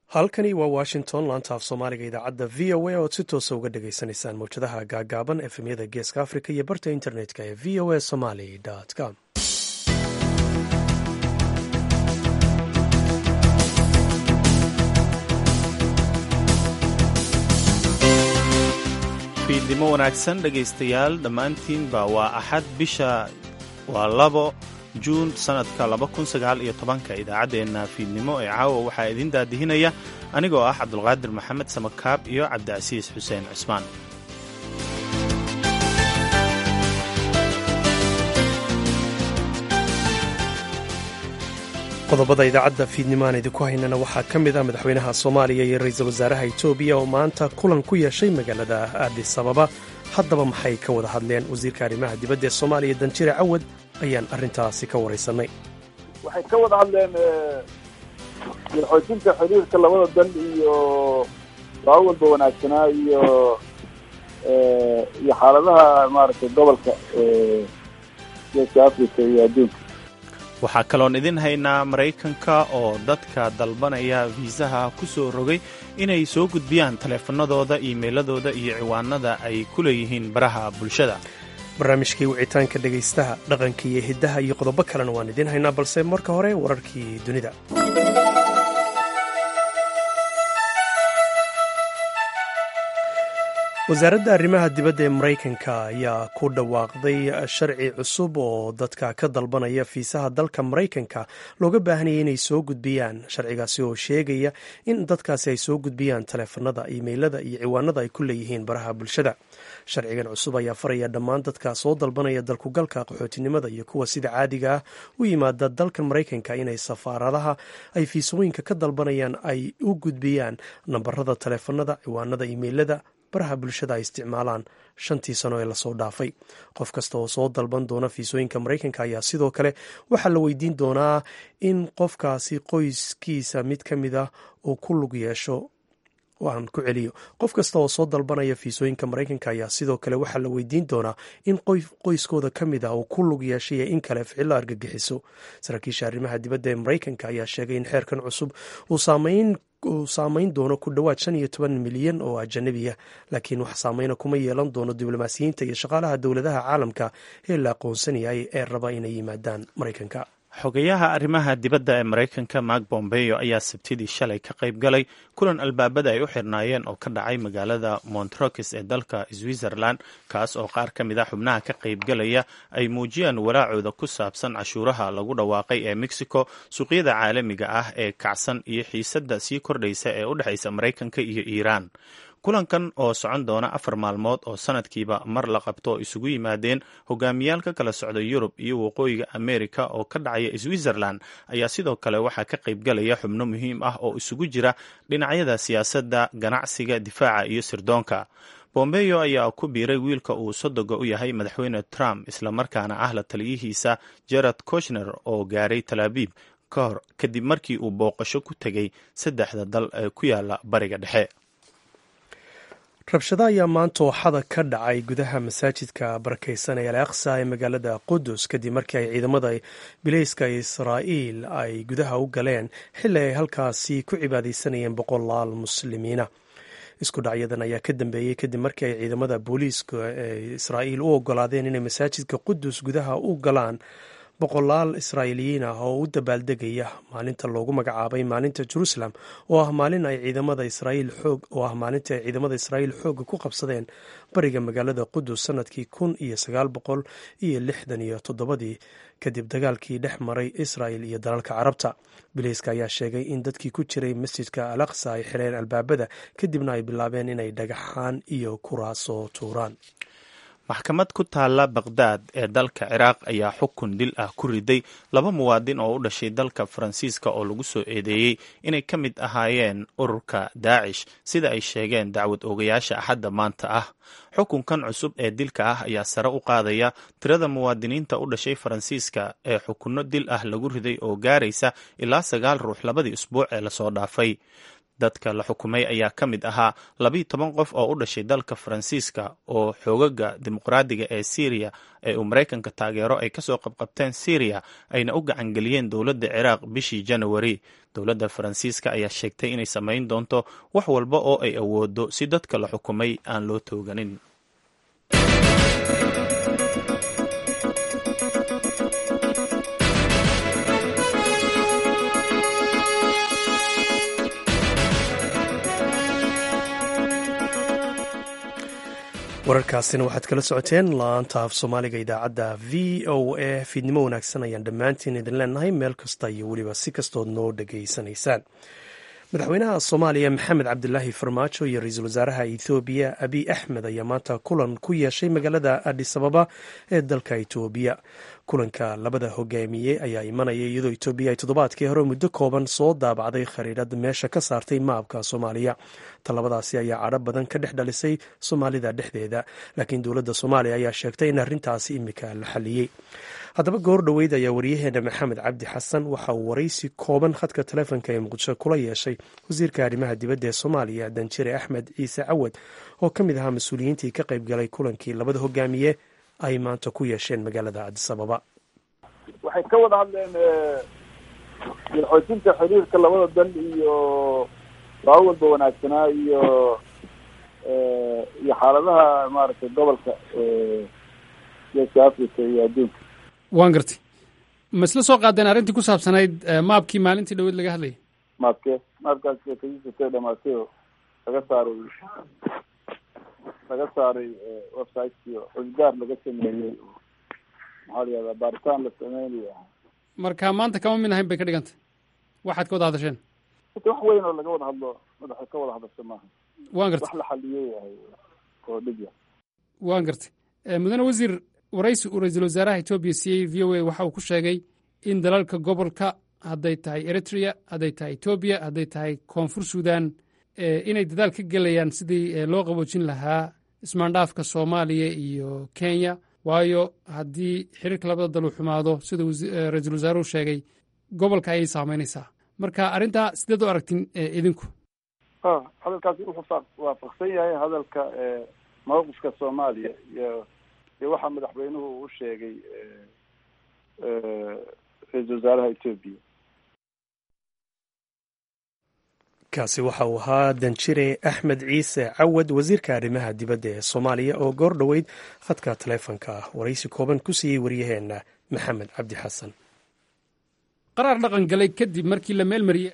halkani waa washington laanta af soomaaliga idaacadda v o a ood si toosa uga dhagaysanaysaan mawjadaha gaagaaban efemyada geeska africa iyo barta internetka ee v o a somaly com fiidnimo wanaagsan dhegaystayaal dhammaantiinba waa axad bisha waa labo juun sannadka labakunsagaalyotobanka idaacaddeenna fiidnimo ee caawa waxaa idiin daadihinaya anigoo ah cabdulqaadir maxamed samakaab iyo cabdicasiis xuseen cusmaan qodobada idaacadda fiidnimo aan idinku haynana waxaa ka mid ah madaxweynaha soomaaliya iyo ra-iisul wasaaraha etoobiya oo maanta kulan ku yeeshay magaalada aadis ababa haddaba maxay ka wada hadleen wasiirka arrimaha dibadda ee soomaaliya danjire cawad ayaan arrintaasi ka waraysanay waxay ka wada hadleen xoojinta xiriirka labada dal iyo laba walba wanaagsanaa iyo iyo xaaladaha maaragtay gobolka geeska africa iyo adduunka waxaa kaloon idin haynaa maraykanka oo dadka dalbanaya fiisaha ku soo rogay inay soo gudbiyaan taleefanadooda iimeyladooda iyo ciwaanada ay ku leeyihiin baraha bulshada barnaamijkii wicitaanka dhegaystaha dhaqanka iyo hiddaha iyo qodobo kalena waan idiin haynaa balse marka hore wararkii dunida wasaaradda arrimaha dibadda ee maraykanka ayaa ku dhawaaqday sharci cusub oo dadka ka dalbanaya fiisaha dalka maraykanka looga baahanaya inay soo gudbiyaan sharcigaasi oo sheegaya in dadkaasi ay soo gudbiyaan taleefanada iimeylada iyo ciwaanada ay ku leeyihiin baraha bulshada sharcigan cusub ayaa faraya dhammaan dadka soo dalbanaya dalkugalka qaxootinimada iyo kuwa sida caadiga ah u yimaada dalka maraykanka inay safaaradaha ay fiisooyinka ka dalbanayaan ay u gudbiyaan nambarada taleefanada ciwaanada iimeylada baraha bulshada ay isticmaalaan shantii sano ee lasoo dhaafay qof kasta oo soo dalban doona fiisooyinka maraykanka ayaa sidoo kale waxaa la weydiin doonaa in qofkaasi qoyskiisa mid ka mid ah uu ku lug yeesho aan ku celiyo qof kasta oo soo dalbanaya fiisooyinka maraykanka ayaa sidoo kale waxaa la weydiin doonaa in qoyskooda ka mid ah uu ku lug yeeshay in kale ficilo argagixiso saraakiisha arrimaha dibadda ee maraykanka ayaa sheegay in xeerkan cusub uu saameyn uu saameyn doono ku dhowaad shan iyo toban milyan oo ajanabi ah laakiin wax saameyna kuma yeelan doono diblomaasiyiinta iyo shaqaalaha dowladaha caalamka ee la aqoonsan yahay ee raba inay yimaadaan maraykanka xogayaha arrimaha dibadda ee maraykanka mark bombeyo ayaa sabtidii shalay ka qayb galay kulan albaabada ay u xirnaayeen oo ka dhacay magaalada montrokis ee dalka switzerland kaas oo qaar ka mid a xubnaha ka qaybgalaya ay muujiyaan walaacooda ku saabsan cashuuraha lagu dhawaaqay ee mexico suuqyada caalamiga ah ee kacsan iyo xiisadda sii kordhaysa ee u dhexaysa maraykanka iyo iiraan kulankan oo socon doona afar maalmood oo sanadkiiba mar la qabto oo isugu yimaadeen hogaamiyaal ka kala socda yurub iyo waqooyiga amerika oo ka dhacaya switzerland ayaa sidoo kale waxaa ka qaybgalaya xubno muhiim ah oo isugu jira dhinacyada siyaasadda ganacsiga difaaca iyo sirdoonka bombeyo ayaa ku biiray wiilka uu sodoga u yahay madaxweyne trump islamarkaana ah la taliyihiisa gerard koshner oo gaaray talaabiib ka hor kadib markii uu booqasho ku tegay saddexda dal ee ku yaala bariga dhexe rabshado ayaa maanta ooxada ka dhacay gudaha masaajidka barakeysan ee al aqsa ee magaalada qudus kadib markii ay ciidamada bileyska israa'iil ay gudaha u galeen xilli ay halkaasi ku cibaadeysanayeen boqolaal muslimiina isku dhacyadan ayaa ka dambeeyey kadib markii ay ciidamada booliiska ee israa'iil u ogolaadeen inay masaajidka qudus gudaha u galaan boqolaal israa'iiliyiin ah oo u dabaaldegaya maalinta loogu magacaabay maalinta jerusalem oo ah maalin ay ciidamada israa'iil xoog oo ah maalintii ay ciidamada israa'iil xoogga ku qabsadeen bariga magaalada qudus sanadkii kun iyo sagaal boqol iyo lixdan iyo toddobadii kadib dagaalkii dhex maray israa'il iyo dalalka carabta bileyska ayaa sheegay in dadkii ku jiray masjidka al aqsa ay xireen albaabada kadibna ay bilaabeen inay dhagaxaan iyo kuraasoo tuuraan maxkamad ku taalla baqhdaad ee dalka ciraaq ayaa xukun dil ah ku riday laba muwaadin oo u dhashay dalka faransiiska oo lagu soo eedeeyey inay ka mid ahaayeen ururka daacish sida ay sheegeen dacwad oogayaasha axadda maanta ah xukunkan cusub ee dilka ah ayaa sare u qaadaya tirada muwaadiniinta u dhashay faransiiska ee xukunno dil ah lagu riday oo gaaraysa ilaa sagaal ruux labadii usbuuc ee lasoo dhaafay dadka la xukumay ayaa ka mid ahaa labiiyo toban qof oo u dhashay dalka faransiiska oo xoogaga dimuqraadiga ee syriya ee uu maraykanka taageero ay kasoo qabqabteen syriya ayna u gacangeliyeen dowladda ciraaq bishii janawari dowladda faransiiska ayaa sheegtay inay samayn doonto wax walba oo ay awoodo si dadka la xukumay aan loo tooganin wararkaasina waxaad kala socoteen laanta af soomaaliga idaacadda v o a fiidnimo wanaagsan ayaan dhammaantiin idin leenahay meel kasta iyo weliba si kastood noo dhegaysanaysaan madaxweynaha soomaaliya maxamed cabdilaahi farmaajo iyo ra-iisul wasaaraha ethoobiya abiy axmed ayaa maanta kulan ku yeeshay magaalada adis ababa ee dalka etoobiya kulanka labada hogaamiye ayaa imanaya iyadoo etoobiya ay toddobaadkii hore muddo kooban soo daabacday khariirad meesha ka saartay maabka soomaaliya talabadaasi ayaa cadho badan ka dhex dhalisay soomaalida dhexdeeda laakiin dowladda soomaaliya ayaa sheegtay in arrintaasi imika la xaliyey haddaba goor dhoweyd ayaa waryaheena maxamed cabdi xasan waxa uu waraysi kooban khadka taleefonka ee muqdisho kula yeeshay wasiirka arrimaha dibadda ee soomaaliya danjire axmed ciise cawad oo ka mid ahaa mas-uuliyiintii ka qayb galay kulankii labada hogaamiye ay maanta ku yeesheen magaalada adis ababa waxay ka wada hadleen xoojinta xiriirka labada dal iyo laba walba wanaagsanaa iyo iyo xaaladaha maaragtay gobolka geeska africa iyo adduunka waan gartay ma isla soo qaadeen arrintii ku saabsanayd maabkii maalintii dhaweyd laga hadlayay maabke maabkaas kasiisatay dhamaatay oo laga saaray laga saaray websiteki xusgaar laga sameeyey maxaa la yihahdaa baaritaan la sameynayo marka maanta kama mid ahayn bay ka dhigantay waxaad ka wada hadasheen ita wax weyn oo laga wada hadlo madaxa ka wada hadasho maaha waan gartay wax la xaliyey yahay oo dhib ya waan gartay mudane wasiir waraysi uu ra-iisul wasaaraha etoobiya siiyey v o a waxa uu ku sheegay in dalalka gobolka hadday tahay eritrea hadday tahay etoobiya hadday tahay koonfur suudan inay dadaal ka gelayaan sidii loo qaboojin lahaa ismaandhaafka soomaaliya iyo kenya waayo haddii xiriirka labada dal uu xumaado sida ra-iisul wasaaruhu sheegay gobolka ayay saameynaysaa marka arrintaa sideed u aragtin idinku hadalkaasi wuxuu waafaqsan yahay hadalka mawqifka soomaaliya iyo iyo waxaa madaxweynuhu uu u sheegay ra-iisul wasaaraha etoobiya kaasi waxa uu ahaa danjire axmed ciise cawad wasiirka arrimaha dibadda ee soomaaliya oo goor dhoweyd khadka taleefonka ah waraysi kooban ku siiyey waryaheena maxamed cabdi xasan qaraar dhaqan galay kadib markii la meelmariyey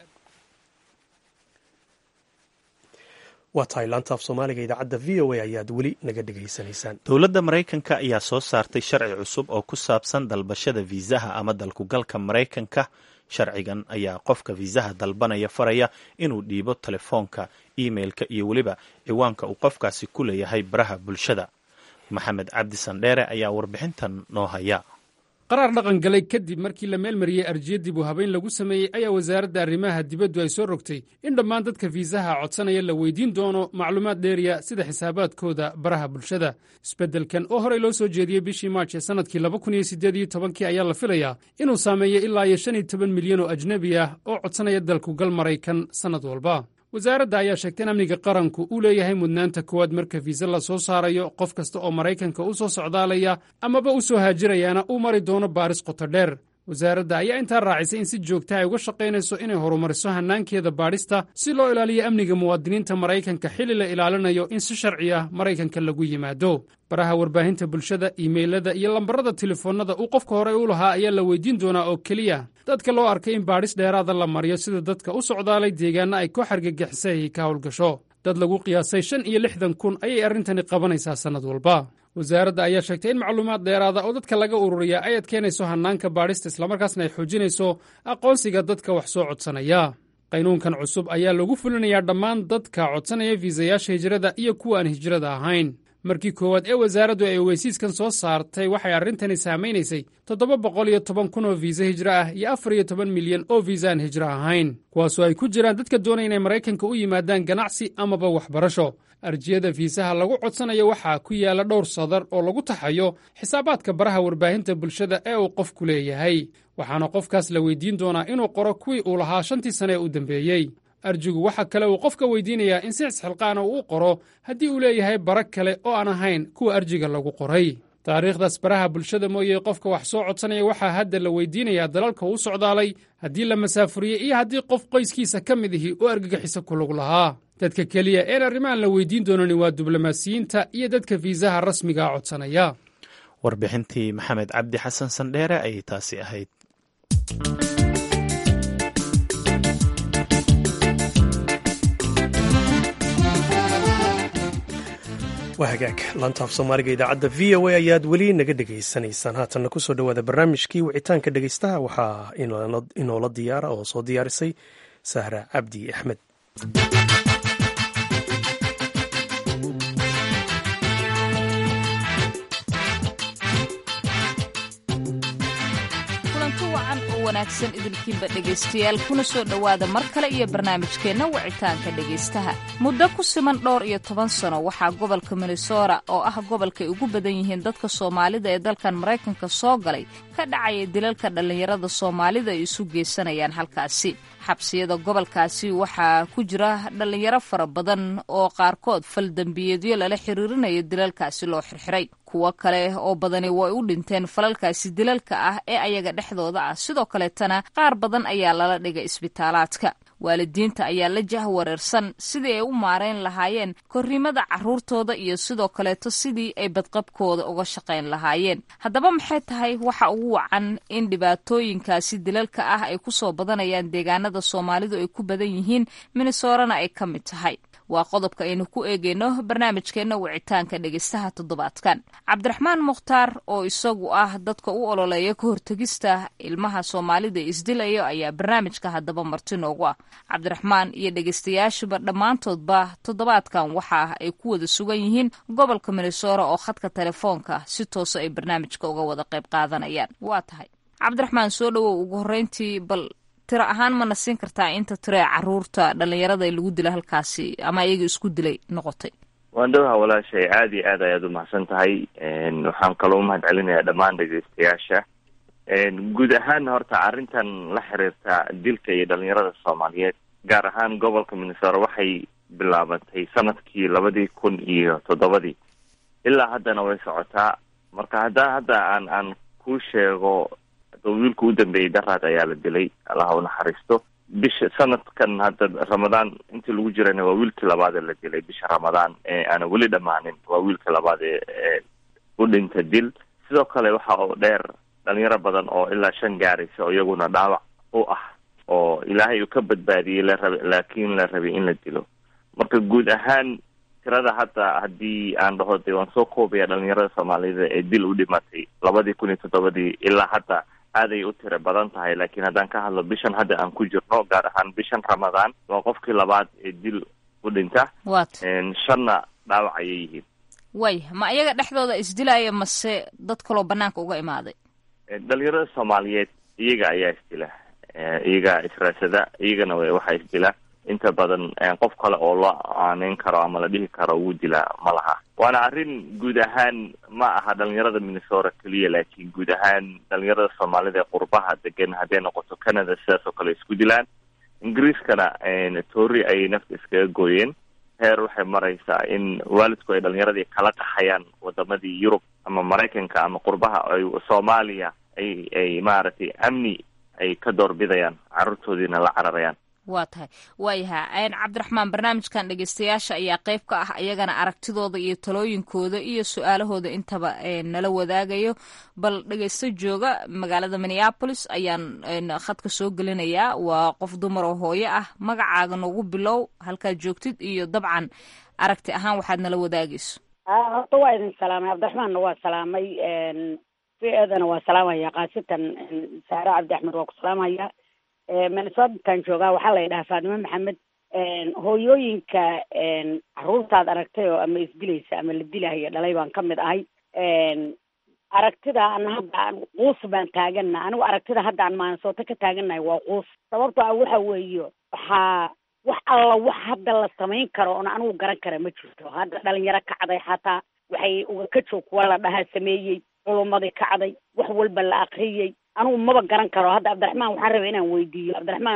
waa tahay laantaaf soomaaliga idaacadda v o a ayaad weli naga dhegaysanaysaan dowladda maraykanka ayaa soo saartay sharci cusub oo ku saabsan dalbashada fiisaha ama dalkugalka maraykanka sharcigan ayaa qofka fiisaha dalbanaya faraya inuu dhiibo telefoonka imeilka iyo weliba ciwaanka uu qofkaasi ku leeyahay baraha bulshada maxamed cabdi sandheere ayaa warbixintan noo haya qaraar dhaqan galay kadib markii la meelmariyey arjiya dib u habeyn lagu sameeyey ayaa wasaaradda arrimaha dibaddu ay soo rogtay in dhammaan dadka fiisaha codsanaya la weydiin doono macluumaad dheeriya sida xisaabaadkooda baraha bulshada isbeddelkan oo horey loo soo jeediyey bishii maarch ee sannadkii laba kun iyo siddeed iyo tobankii ayaa la filayaa inuu saameeyo ilaa iyo shan iyo toban milyan oo ajnebi ah oo codsanaya dalkugal maraykan sannad walba wasaaradda ayaa sheegtay in amniga qaranku uu leeyahay mudnaanta koowaad marka fiise la soo saarayo qof kasta oo maraykanka u soo socdaalaya amaba u soo haajirayaana uu mari doono baaris qoto dheer wasaaradda ayaa intaa raacisay in si joogta ay uga shaqaynayso inay horumariso hannaankeeda baadhista si loo ilaaliyo amniga muwaadiniinta maraykanka xilli la ilaalinayo in si sharci ah maraykanka lagu yimaado baraha warbaahinta bulshada iimeylada iyo lambarada telefoonnada uu qofka horey u lahaa ayaa la weydiin doonaa oo keliya dadka loo arkay in baadhis dheeraada la mariyo sida dadka u socdaalay deegaanna ay koox argagixisay ka howlgasho dad lagu qiyaasay shan iyo lixdan kun ayay arrintani qabanaysaa sannad walba wasaaradda ayaa sheegtay in macluumaad dheeraada oo dadka laga ururiya ay adkeynayso hannaanka baadhista islamarkaasna ay xoojinayso aqoonsiga dadka wax soo codsanaya qaynuunkan cusub ayaa lagu fulinayaa dhammaan dadka codsanaya fiisayaasha hijrada iyo kuwa aan hijrada ahayn markii koowaad ee wasaaraddu ay ogeysiiskan soo saartay waxay arrintani saamaynaysay toddoba boqol iyo toban kun oo fiisa hijro ah iyo afar iyo toban milyan oo fiisa aan hijro ahayn kuwaasoo ay ku jiraan dadka doonaya inay maraykanka u yimaadaan ganacsi amaba waxbarasho arjiyada fiisaha lagu codsanayo waxaa ku yaalla dhowr sadar oo lagu taxayo xisaabaadka baraha warbaahinta bulshada ee uu qofku leeyahay waxaana qofkaas la weydiin doonaa inuu qoro kuwii uu lahaa shantii sane ee u dambeeyey arjigu waxa kale uu qofka weydiinayaa in si isxilqaana uu u qoro haddii uu leeyahay bara kale oo aan ahayn kuwa arjiga lagu qoray taariikhdaas baraha bulshada mooye qofka wax soo codsanaya waxaa hadda la weydiinayaa dalalka uu socdaalay haddii la masaafuriyey iyo haddii qof qoyskiisa ka mid ihi oo argagixisa ku lug lahaa dadka keliya een arrimahan la weydiin doonani waa diblomaasiyiinta iyo dadka fiisaha rasmigaa codsanaya warbixintii maxamed cabdi xasan sandheere ayay taasi ahayd waa hagaag laantaaf soomaaliga idaacadda v o a ayaad weli naga dhegaysanaysaan haatanna kusoo dhowaada barnaamijkii wicitaanka dhegaystaha waxaa inoola diyaara oo soo diyaarisay sahra cabdi axmed wanaagsan idinkiinba dhegaystayaal kuna soo dhowaada mar kale iyo barnaamijkeenna wicitaanka dhegaystaha muddo ku siman dhowr iyo toban sano waxaa gobolka minnesota oo ah gobolkay ugu badan yihiin dadka soomaalida ee dalkan maraykanka soo galay ka dhacaya dilalka dhallinyarada soomaalida ay isu geysanayaan halkaasi xabsiyada gobolkaasi waxaa ku jira dhallinyaro fara badan oo qaarkood faldembiyeedyo lala xiriirinayo dilalkaasi loo xirxiray kuwo kale oo badani way u dhinteen falalkaasi dilalka ah ee ayaga dhexdooda ah sidoo kaleetana qaar badan ayaa lala dhigay isbitaalaadka waalidiinta ayaa la jahwareersan sidii ay u maarayn lahaayeen korrimada carruurtooda iyo sidoo kaleeto sidii ay badqabkooda uga shaqayn lahaayeen haddaba maxay tahay waxa ugu wacan in dhibaatooyinkaasi dilalka ah ay ku soo badanayaan deegaanada soomaalidu ay ku badan yihiin minnesorana ay ka mid tahay waa qodobka aynu ku eegeyno barnaamijkeenna wicitaanka dhegaystaha toddobaadkan cabdiraxmaan mukhtaar oo isagu ah dadka u ololeeya ka hortegista ilmaha soomaalida isdilayo ayaa barnaamijka haddaba marti noogu ah cabdiraxmaan iyo dhegaystayaashuba dhammaantoodba toddobaadkan waxa ay ku wada sugan yihiin gobolka minnesora oo khadka telefoonka si toosa ay barnaamijka uga wada qayb qaadanayaan waa tahay cabdiraxmaan soo dhowow ugu horreyntii bal tiro ahaan mana siin kartaa inta tiro ee caruurta dhallinyarada lagu dila halkaasi ama iyaga isku dilay noqotay waan dhawaha walaashay aad iyo aad ayaad umahadsan tahay waxaan kaloo umahad celinayaa dhammaan dhegeystayaasha guud ahaan horta arrintan la xiriirta dilka iyo dhalinyarada soomaaliyeed gaar ahaan gobolka minnesota waxay bilaabatay sanadkii labadii kun iyo toddobadii ilaa haddana way socotaa marka hadda hadda aan aan ku sheego wiilka u dambeeyey daraad ayaa la dilay allaha unaxariisto bisha sanadkan hadda ramadaan intii lagu jirana waa wiilkii labaad ee la dilay bisha ramadaan ee aana weli dhammaanin waa wiilkii labaad ee u dhinta dil sidoo kale waxa oo dheer dhalinyaro badan oo ilaa shan gaaraysa oo iyaguna dhaawac u ah oo ilaahay uu ka badbaadiyey la raba laakiin la rabay in la dilo marka guud ahaan tirada hadda haddii aan dhaho de waan soo koobaya dhalinyarada soomaalida ee dil u dhimatay labadii kun iyo toddobadii ilaa hadda aaday u tiro badan tahay laakiin haddaan ka hadlo bishan hadda aan ku jirno gaar ahaan bishan ramadaan waa qofkii labaad ee dil u dhinta wat shanna dhaawac ayay yihiin way ma iyaga dhexdooda isdilaya mase dad kaloo banaanka uga imaaday dhalinyarada soomaaliyeed iyaga ayaa isdila iyaga israasada iyagana waxaa isdila inta badan qof kale oo loo aaneyn karo ama la dhihi karo wuu dilaa ma laha waana arrin guud ahaan ma aha dhalinyarada minnesota keliya laakiin guud ahaan dhalinyarada soomaalida ee qurbaha degan hadday noqoto canada sidaas oo kale isku dilaan ingiriiskana toori ayay nafta iskaga gooyeen heer waxay maraysaa in waalidku ay dhalinyaradii kala qaxayaan wadamadii yurub ama maraykanka ama qurbaha ay soomaaliya ay ay maaragtay amni ay ka doorbidayaan carruurtoodiina la cararayaan waa tahay waayaha cabdiraxmaan barnaamijkan dhegeystayaasha ayaa qayb ka ah iyagana aragtidooda iyo talooyinkooda iyo su-aalahooda intaba nala wadaagayo bal dhegeysto jooga magaalada minneapolis ayaan khadka soo gelinayaa waa qof dumar oo hooyo ah magacaaga noogu bilow halkaad joogtid iyo dabcan aragti ahaan waxaad nala wadaagayso horta waa idin salaamay cabdiraxmaanna waa salaamay v edana waa salaamaya kaasitan saare cabdi axmed waa ku salaamaya minnesotaan joogaa waxaa la yidhahaa faatimo maxamed hooyooyinka caruurtaad aragtay oo ama isdilaysa ama la dilahaya dhalay baan ka mid ahay aragtida an hadda aan quus baan taagana anigu aragtida hadda aan maansooto ka taaganahay waa quus sababto ah waxa weeye waxaa wax alla wax hadda la samayn karo oon anigu garan kara ma jirto hadda dhalinyaro kacday xataa waxay uga ka joog kuwa la dhahaa sameeyey culumadii kacday wax walba la akriyey anigu maba garan karo hadda cabdiraxmaan waxaan rabay inaan weydiiyo cabdiraxmaanow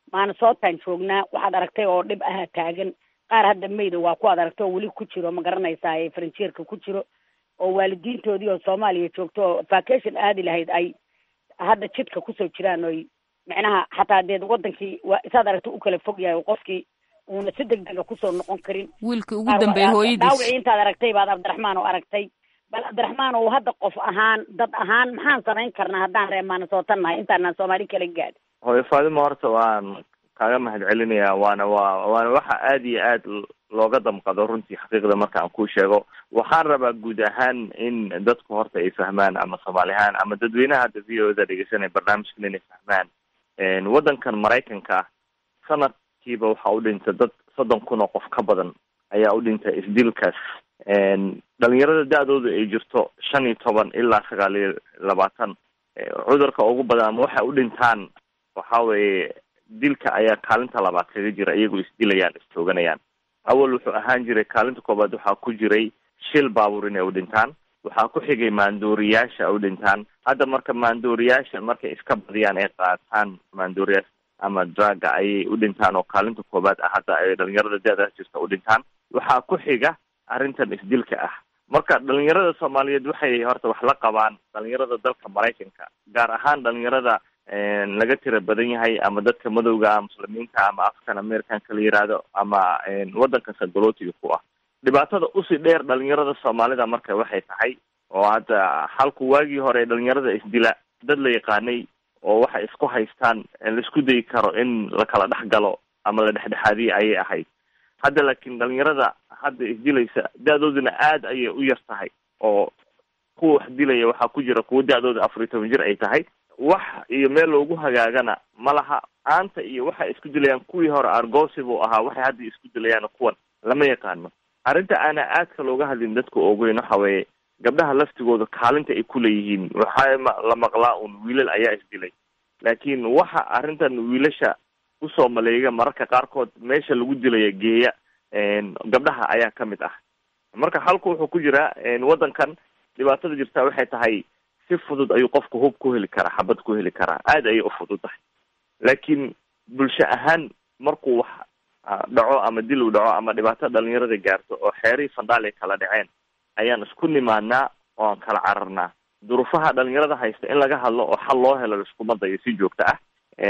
maanasootaan joognaa waxaad aragtay oo dhib aha taagan qaar hadda mayda waa kuwaad aragtay oo weli ku jiro ma garanaysaa ee faranjeerka ku jiro oo waalidiintoodii oo soomaaliya joogto oo vacation aadi lahayd ay hadda jidka kusoo jiraan oy micnaha xataa deed wadankii waa isaad aragtay u kala fog yahay qofkii uuna si deg dega kusoo noqon karin wiilkii ugu dambeeyey hooyadiis dhaawicii intaad aragtay baad cabdiraxmaan oo aragtay bal cabdiraxmaan oo hadda qof ahaan dad ahaan maxaan samayn karnaa haddaan reer maanasootan nahay intaanaan soomaali kala gaadhin hooyo faadimo horta waan kaaga mahad celinayaa waana waa waana waxa aada iyo aad looga damqado runtii xaqiiqda marka aan kuu sheego waxaan rabaa guud ahaan in dadku horta ay fahmaan ama soomaali ahaan ama dadweynaha hadda v o da dhegeysanaya barnaamijkan inay fahmaan waddankan maraykanka sanadkiiba waxaa u dhinta dad soddon kun oo qof ka badan ayaa u dhinta isdilkaas dhalinyarada da-dooda ay jirto shan iyo toban ilaa sagaal iyo labaatan cudurka ugu badan ama waxay u dhintaan waxa weeye dilka ayaa kaalinta labaad kaga jira iyagoo isdilayaan istooganayaan awal wuxuu ahaan jiray kaalinta koobaad waxaa ku jiray shil baabuur inay u dhintaan waxaa ku xigay maandooriyaasha u dhintaan hadda marka maandooriyaasha markay iska badiyaan ay qaataan maandooriyaasha ama draga ayay u dhintaan oo kaalinta koobaad ah hadda ay dhalinyarada da-daas jirta u dhintaan waxaa ku xiga arrintan isdilka ah marka dhalinyarada soomaaliyeed waxay horta wax la qabaan dhalinyarada dalka maraykanka gaar ahaan dhalinyarada laga tira badan yahay ama dadka madowga muslimiinta ama african americanka la yiraahdo ama waddanka sagolootiga ku ah dhibaatada usii dheer dhalinyarada soomaalida marka waxay tahay oo hadda halku waagii hore dhalinyarada isdila dad la yaqaanay oo waxay isku haystaan laisku dayi karo in la kala dhex galo ama la dhexdhexaadiya ayay ahayd hadda laakiin dhalinyarada hadda isdilaysa da-dooduna aada ayay u yar tahay oo kuwa wax dilaya waxaa ku jira kuwa da-dooda afar iyo toban jir ay tahay wax iyo meel loogu hagaagana ma laha aanta iyo waxay isku dilayaan kuwii hore argosi buu ahaa waxay hadda isku dilayaan kuwan lama yaqaano arrinta aana aadka looga hadlin dadka ogeyn waxa weeye gabdhaha laftigooda kaalinta ay kuleeyihiin waxaa la maqlaa un wiilal ayaa isdilay laakiin waxa arrintan wiilasha usoo maleega mararka qaarkood meesha lagu dilaya geeya gabdhaha ayaa ka mid ah marka halku wuxuu ku jiraa waddankan dhibaatada jirtaa waxay tahay si fudud ayuu qofku hub ku heli karaa xabad ku heli karaa aada ayay u fudud tahay laakiin bulsho ahaan markuu wax dhaco ama dil u dhaco ama dhibaato dhalinyarada gaarto oo xeerihii fandhaal ay kala dhaceen ayaan isku nimaanaa oo aan kala cararnaa duruufaha dhalinyarada haysta in laga hadlo oo xal loo helo laiskuma dayo si joogto ah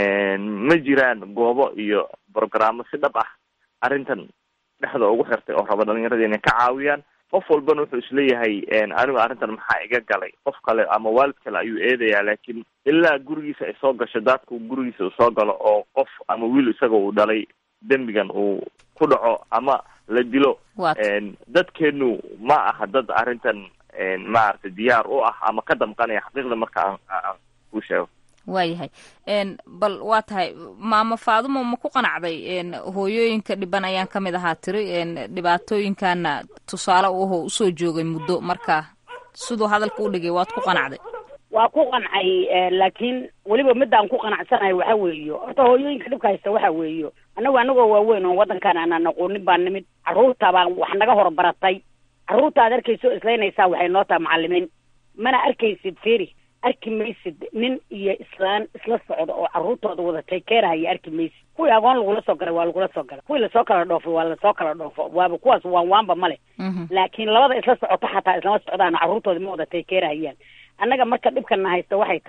ma jiraan goobo iyo brogrammo si dhab ah arrintan dhexda ugu xirtay oo raba dhalinyarada inay ka caawiyaan qof walbana wuxuu isleeyahay anigu arrintan maxaa iga galay qof kale ama waalid kale ayuu eedayaa laakiin ilaa gurigiisa ay soo gasho daadku gurigiisa uu soo galo oo qof ama wiil isaga uu dhalay dembigan uu ku dhaco ama la dilo dadkeenu ma aha dad arrintan maaragtay diyaar u ah ama ka damqanaya xaqiiqda marka aan aan ku sheego waayahay bal waa tahay maama faadumo ma ku qanacday hooyooyinka dhiban ayaan ka mid ahaa tiri dhibaatooyinkaana tusaale u ahoo usoo joogay muddo marka siduu hadalka u dhigay waad ku qanacday waa ku qancay laakiin weliba midaan ku qanacsanahay waxa weeyo horta hooyooyinka dhibka haysta waxa weeyo annagu anagoo waaweyn oo waddankan aanaan aqoonin baa nimid carruurta baan wax naga horbaratay carruurta aad arkayso islaynaysaa waxay noo tahay macalimiin mana arkaysid feri arki maysid nin iyo islaan isla socda oo carruurtooda wada takeerahaya arki maysid kuwii agoon lagula soo galay waa lagula soo galay kuwii lasoo kala dhoofay waa lasoo kala dhoofo waaba kuwaas waan waanba male laakiin labada isla socoto xataa islama socdaan carruurtooda ma wada takeerahayaan annaga marka dhibkana haysta waxay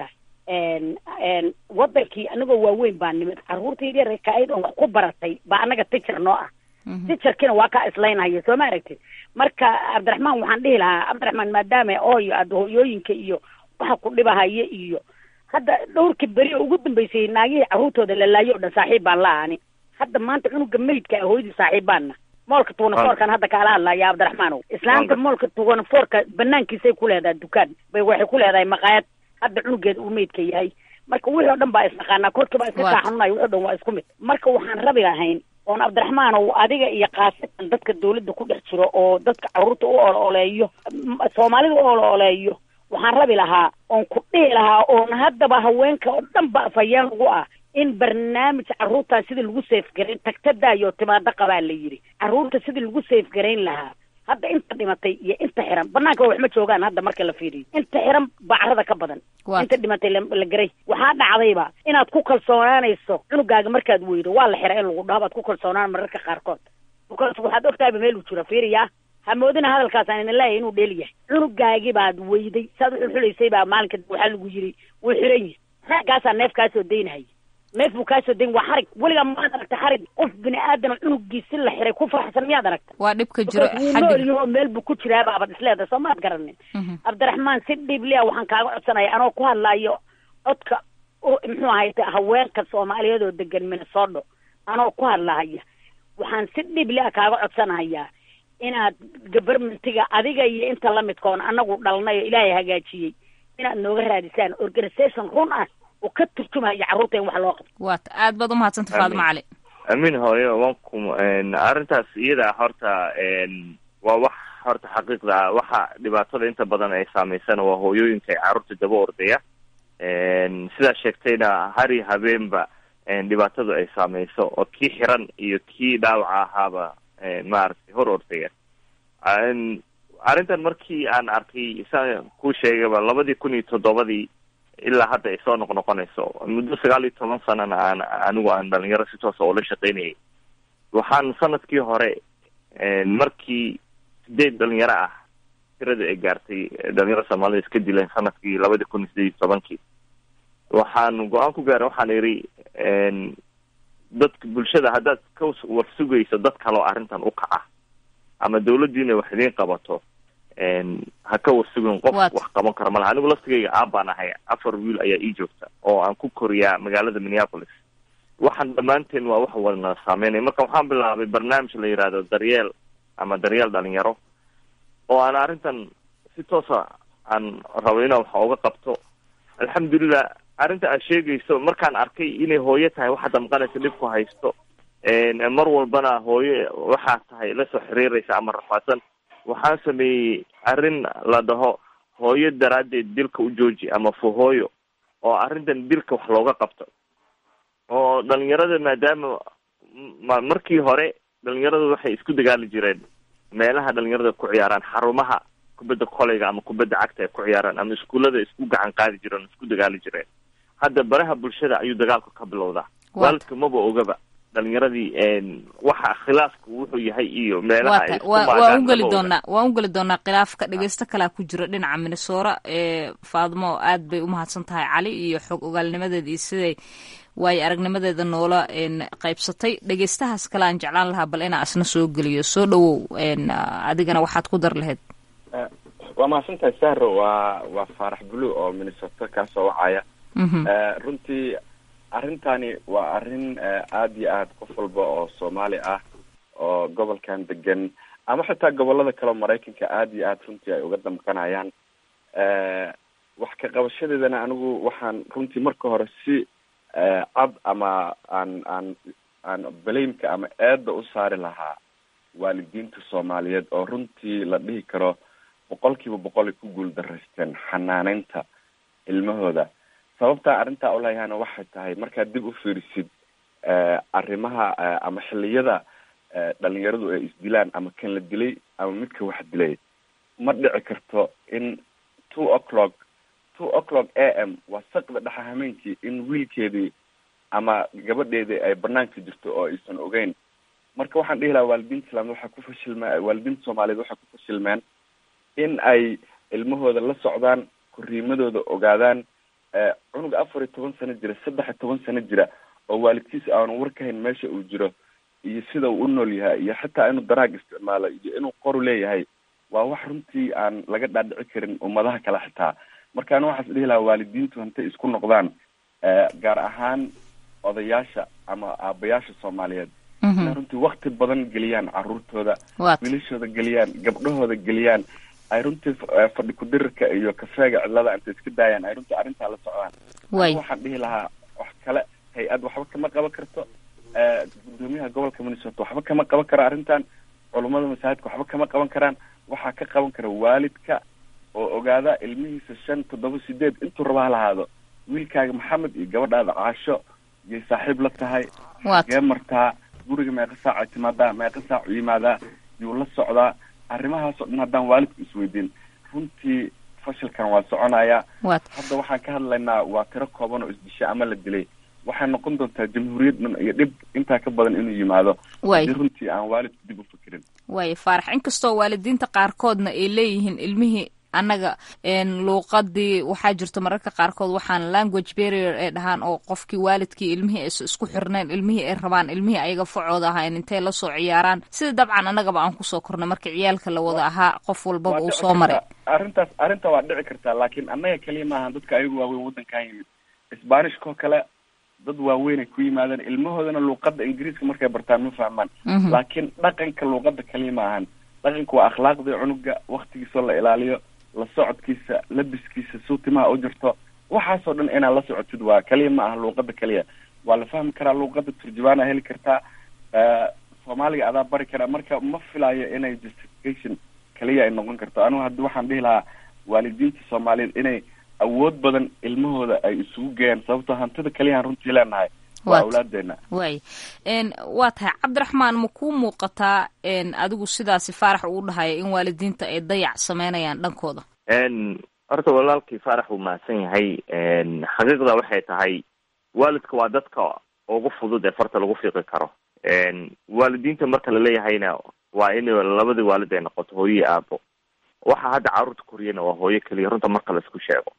tahay wadankii anagoo waaweyn baa nimid carruurta yaryar ka-ayd oo wax ku baratay baa annaga tijar noo ah tijarkiina waa kaa islaynhaya soo ma aragtid marka cabdiraxmaan waxaan dhihi lahaa cabdiraxmaan maadaama ooyo aada hooyooyinka iyo waxa ku dhibahaya iyo hadda dhowrkii beri oo ugu dambeysay naagihii carruurtooda la laayo o dhan saaxiib baan la ani hadda maanta cunuga meydka ah hooyadii saaxiib baanna moolka tuunafoorkan hadda kaala hadlaya cabdiraxmaanow islaanta moolka tuunafoorka banaankiisay ku leedahay dukaan bay waxay ku leedahay maqaayad hadda cunugeeda uu meydka yahay marka wixii o dhan baa isnaqaanaa korkii baa iska kaa xanuunaya wixi o dhan waa isku mid marka waxaan rabi lahayn oon cabdiraxmaanow adiga iyo kaasitan dadka dawladda ku dhex jiro oo dadka carruurta u olo-oleeyo soomaalida u olo-oleeyo waxaan rabi lahaa oon ku dhihi lahaa oon haddaba haweenka oo dhan ba afhayeen lagu ah in barnaamij carruurtaa sidii lagu seefgarayn tagtadaayo timaado qabaa la yidhi carruurta sidii lagu seefgarayn lahaa hadda inta dhimatay iyo inta xiran banaanka wax ma joogaan hadda marka la fiiriyo inta xiran baa carada ka badan inta dhimatay la garay waxaa dhacdayba inaad ku kalsoonaanayso cunugaaga markaad weydo waa la xira in lagu dhaho baad ku kalsoonaan mararka qaarkood bukaas waxaad ogtahayba meel uu jiro fiiriya hamoodina hadalkaas aan idin leeyahay inuu dheel yahay cunugaagii baad weyday saad uxulxulaysay baa maalinka waxaa lagu yiri wuu xiran yihi raggaasaa neef kaasoo daynahaya neef buu kaasoo dayn waa xarig weligaa maad aragta xarig qof bini aadam cunugiisi la xiray ku faraxsan miyaad aragta waa dhibka jiro wuu nool yaho meel buu ku jiraa baaba isleeda soo maad garanin cabdiraxmaan si dhiiblia waxaan kaaga codsanaya anoo ku hadlaayo codka muxuu ahay haweenka soomaaliyeed oo degan minnesota anoo ku hadlahaya waxaan si dhiiblia kaaga codsanahayaa inaad govermentiga adiga iyo inta lamidkoon anagu dhalnay oo ilaahay hagaajiyey inaad nooga raadisaan organisation run ah oo ka turjumaya carruurta in wax loo qabto waata aad baad umahadsanta faadimo cali amiin hooyo wanku arrintaas iyada horta waa wax horta xaqiiqda ah waxa dhibaatada inta badan ay saameysana waa hooyooyinka ay carruurta daba ordaya sidaa sheegtayna hari habeenba dhibaatadu ay saameyso oo kii xiran iyo kii dhaawaca ahaaba maaragtay hor ordaya arrintan markii aan arkay saan kuu sheegayba labadii kun iyo toddobadii ilaa hadda ay soo noqnoqonayso muddo sagaal iyo toban sanana aan anigu aan dhalinyaro si toosa ula shaqaynayay waxaan sanadkii hore markii sideed dhalinyaro ah tirada ay gaartay dhalinyaro soomaalida iska dileen sanadkii labadii kun iyo sideed iyo tobankii waxaan go-aan ku gaaray waxaan idhi dadka bulshada haddaad ka war sugayso dad kaleo arrintan u kaca ama dawladdiina wax idiin qabato ha ka warsugin qof wax qaban karo malaha anigu laftigayga aabbaan ahay afar wiil ayaa ii joogta oo aan ku koriyaa magaalada minneapolis waxaan dhammaanteen waa wax wadna saameynaya marka waxaan bilaabay barnaamij la yidhaahdo daryeel ama daryeel dhalinyaro oo aan arrintan si toosa aan rabo inaan wax oga qabto alxamdulilah arrinta aad sheegayso markaan arkay inay hooyo tahay waxa damqanaysa dhibku haysto mar walbana hooyo waxaa tahay lasoo xiriiraysa ama rafaadsan waxaan sameeyey arrin la dhaho hooyo daraaddeed dilka u jooji ama fuhooyo oo arrintan dilka wax looga qabto oo dhalinyarada maadaama ma markii hore dhalinyaradu waxay isku dagaali jireen meelaha dhalinyarada ku ciyaaraan xarumaha kubadda koleyga ama kubadda cagta ay ku ciyaaraan ama iskuullada isku gacan qaadi jireen isku dagaali jireen hadda baraha bulshada ayuu dagaalku ka bilowdaa waalidka maba ogaba dhalinyaradii waxa khilaafku wuxuu yahay iyo meelaha waan ugeli doonaa waan ugeli doonaa khilaafka dhegeysto kalaa ku jiro dhinaca minnesora ee faadmo aad bay umahadsan tahay cali iyo xog ogaalnimadeeda iyo siday waayo aragnimadeeda noola qaybsatay dhegeystahaas kale aan jeclaan lahaa bal inaa asna soo geliyo soo dhawow adigana waxaad ku dar lahayd waa mahadsantahay sahro waa waa faarax blue oo minnesota kaasoo wacaya runtii arrintani waa arrin aada iyo aad qof walba oo soomaali ah oo gobolkan degan ama xitaa gobolada kale oo maraykanka aada iyo aad runtii ay uga damqanayaan wax ka qabashadeedana anigu waxaan runtii marka hore si cad ama aan aan aan balaymka ama eedda u saari lahaa waalidiinta soomaaliyeed oo runtii la dhihi karo boqol kiiba boqol ay ku guul daraysteen xanaaneynta ilmahooda sababtaa arrintaa ulahayana waxay tahay markaad dib u fiirisid arrimaha ama xilliyada dhalinyaradu ay isdilaan ama kan la dilay ama midka wax dilay ma dhici karto in two o'clock two o'clock a m waa saqda dhexa hameenkii in wiilkeedii ama gabadheedii ay banaanka jirto oo aysan ogeyn marka waxaan dhihi lahaa waalidiinta islaamid waxay ku fashilmeen waalidiinta soomaaliyeed waxay ku fashilmeen in ay ilmahooda la socdaan korriimadooda ogaadaan cunug afar iyo toban sano jira saddex iyo toban sano jira oo waalidkiisa aanu war ka hayn meesha uu jiro iyo sida uu u nool yahay iyo xitaa inuu daraag isticmaalo iyo inuu qoru leeyahay waa wax runtii aan laga dhaadhici karin ummadaha kale xitaa marka ana waxaas dhihi lahaa waalidiintu intay isku noqdaan gaar ahaan odayaasha ama aabayaasha soomaaliyeed inay runtii wakti badan geliyaan caruurtooda wiilashooda geliyaan gabdhahooda geliyaan ay runtii fadhi kudirirka iyo kafeega cidlada intay iska daayaan ay runtii arrintaa la socdaan waxaan dhihi lahaa wax kale hay-ad waxba kama qaban karto gudoomiyaha gobolka minnesota waxba kama qaban karo arrintan culummada masaajidka waxba kama qaban karaan waxaa ka qaban kara waalidka oo ogaada ilmihiisa shan toddoba sideed intuu raba ha lahaado wiilkaaga maxamed iyo gabadhaada caasho yay saaxiib la tahay gee martaa guriga meeqa saac ay timaadaa meeqa saac u yimaadaa yuu la socdaa arrimahaas oo dhan haddaan waalidku isweydiin runtii fashilkan waa soconaya hadda waxaan ka hadlaynaa waa tiro kooban oo isdishay ama la dilay waxay noqon doontaa jamhuuriyad dhan iyo dhib intaa ka badan inuu yimaado haddii runtii aan waalidku dib u fikirin waaya faarax inkastoo waalidiinta qaarkoodna ay leeyihiin ilmihii annaga luuqadii waxaa jirto mararka qaarkood waxaan language barrier ay dhahaan oo qofkii waalidkii ilmihii aysa isku xirnayn ilmihii ay rabaan ilmihii ayaga facooda ahayn intay la soo ciyaaraan sida dabcan annagaba aan kusoo kornay marka ciyaalka la wada ahaa qof walbaba uu soo maray arrintaas arrinta waa dhici kartaa laakiin annaga keliya maahan dadka ayagu waaweyn waddankan yimid sbanishkoo kale dad waaweyn ay ku yimaadeen ilmahoodana luuqadda ingiriiska markay bartaan ma fahmaan laakiin dhaqanka luuqadda kaliya ma ahan dhaqanka waa akhlaaqdii cunuga waktigiisoo la ilaaliyo la socodkiisa labiskiisa suutimaha u jirto waxaasoo dhan inaad la socotid waa kaliya ma aha luuqada kaliya waa la fahmi karaa luuqada turjubaana heli kartaa soomaaliga adaa bari karaa marka ma filayo inay justification kaliya ay noqon karto anigu haddi waxaan dhihi lahaa waalidiinta soomaaliyeed inay awood badan ilmahooda ay isugu geeyaan sababtoo hantida kaliyaaan runtii leenahay waa awlaadeena waay waa tahay cabdiraxmaan ma kuu muuqataa adigu sidaasi faarax uu dhahaya in waalidiinta ay dayac sameynayaan dhankooda horta walaalkii faarax uu mahadsan yahay xaqiiqda waxay tahay waalidka waa dadka ugu fudud ee farta lagu fiiqi karo waalidiinta marka laleeyahayna waa in labadii waalid ay noqoto hooyo aabo waxa hadda carruurta koriyana waa hooyo keliya runta marka la isku sheego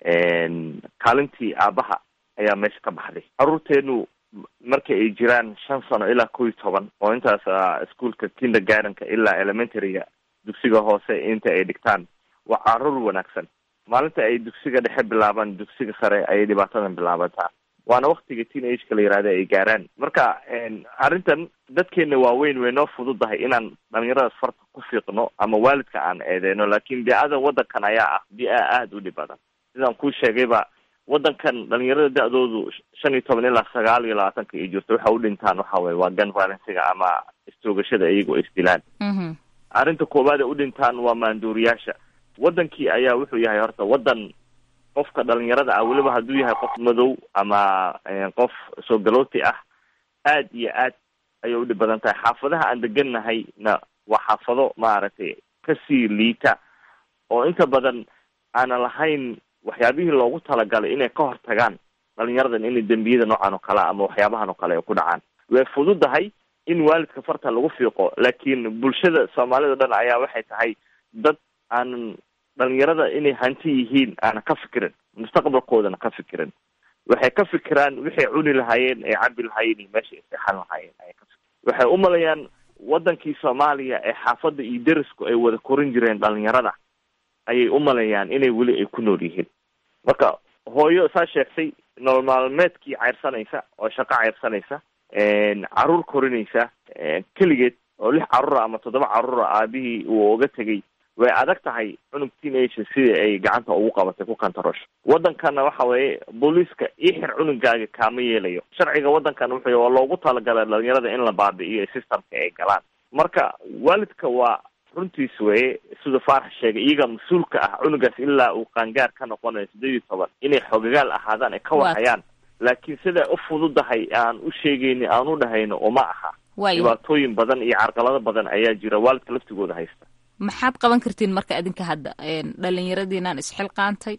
kaalintii aabaha ayaa meesha ka baxday carruurteenu marka ay jiraan shan sano ilaa kow iyo toban oo intaas ischoolka kindergartenka ilaa elementaryga dugsiga hoose inta ay dhigtaan waa carruur wanaagsan maalinta ay dugsiga dhexe bilaabaan dugsiga sare ayay dhibaatadan bilaabataa waana waktiga teen ageka la yihahda ay gaaraan marka arrintan dadkeena waaweyn way noo fududahay inaan dhalinyaradaas farta ku fiiqno ama waalidka aan eedeyno laakin bia-ada waddankan ayaa ah bia aada u dhib badan sidaan kuu sheegayba waddankan dhalinyarada da-doodu shan iyo toban ilaa sagaal iyo labaatanka ay jirto waxa u dhintaan waxa weye waa gun violencega ama istoogashada iyago isdilaan arrinta koowaad ay u dhintaan waa maanduuriyaasha waddankii ayaa wuxuu yahay horta waddan qofka dhalinyarada ah weliba hadduu yahay qof madow ama qof soo galooti ah aad iyo aad ayay u dhib badan tahay xaafadaha aan degannahay na waa xaafado maaragtay kasii liita oo inta badan aanan lahayn waxyaabihii loogu talagalay inay ka hortagaan dhalinyaradan inay dembiyada noocan oo kale ama waxyaabahan oo kale ay ku dhacaan way fududahay in waalidka farta lagu fiiqo laakiin bulshada soomaalida o dhan ayaa waxay tahay dad aanan dhalinyarada inay hanti yihiin aanan ka fikirin mustaqbalkoodana ka fikirin waxay ka fikiraan waxay cuni lahaayeen ay cabi lahaayeen iyo meesha ay seexan lahaayeen ayay ka fikir waxay u malayaan waddankii soomaaliya ee xaafadda iyo derisku ay wada korin jireen dhalinyarada ayay u malayaan inay weli ay ku nool yihiin marka hooyo saa sheegtay nolol maalmeedkii ceyrsanaysa oo shaqo ceyrsanaysa caruur korinaysa keligeed oo lix carruura ama toddoba carruura aabihii uu oga tegay way adag tahay cunug teenager sidii ay gacanta ugu qabatay ku kantarosho waddankana waxa weeye booliiska io xir cunugaaga kaama yeelayo sharciga waddankan wuxuu waa loogu talagalay dhalinyarada in la baabi'iyo systemka ay galaan marka waalidka waa runtiis weye sida faarax sheegay iyaga mas-uulka ah cunugaas ilaa uu qaangaar ka noqonayo sideed iyo toban inay xogagaal ahaadaan ay ka warhayaan laakiin siday u fududahay aan u sheegayni aan u dhahayno uma aha dhibaatooyin badan iyo carqalado badan ayaa jira waalidka laftigooda haysta maxaad qaban kartiin marka adinka hadda dhalinyaradiinaan isxilqaantay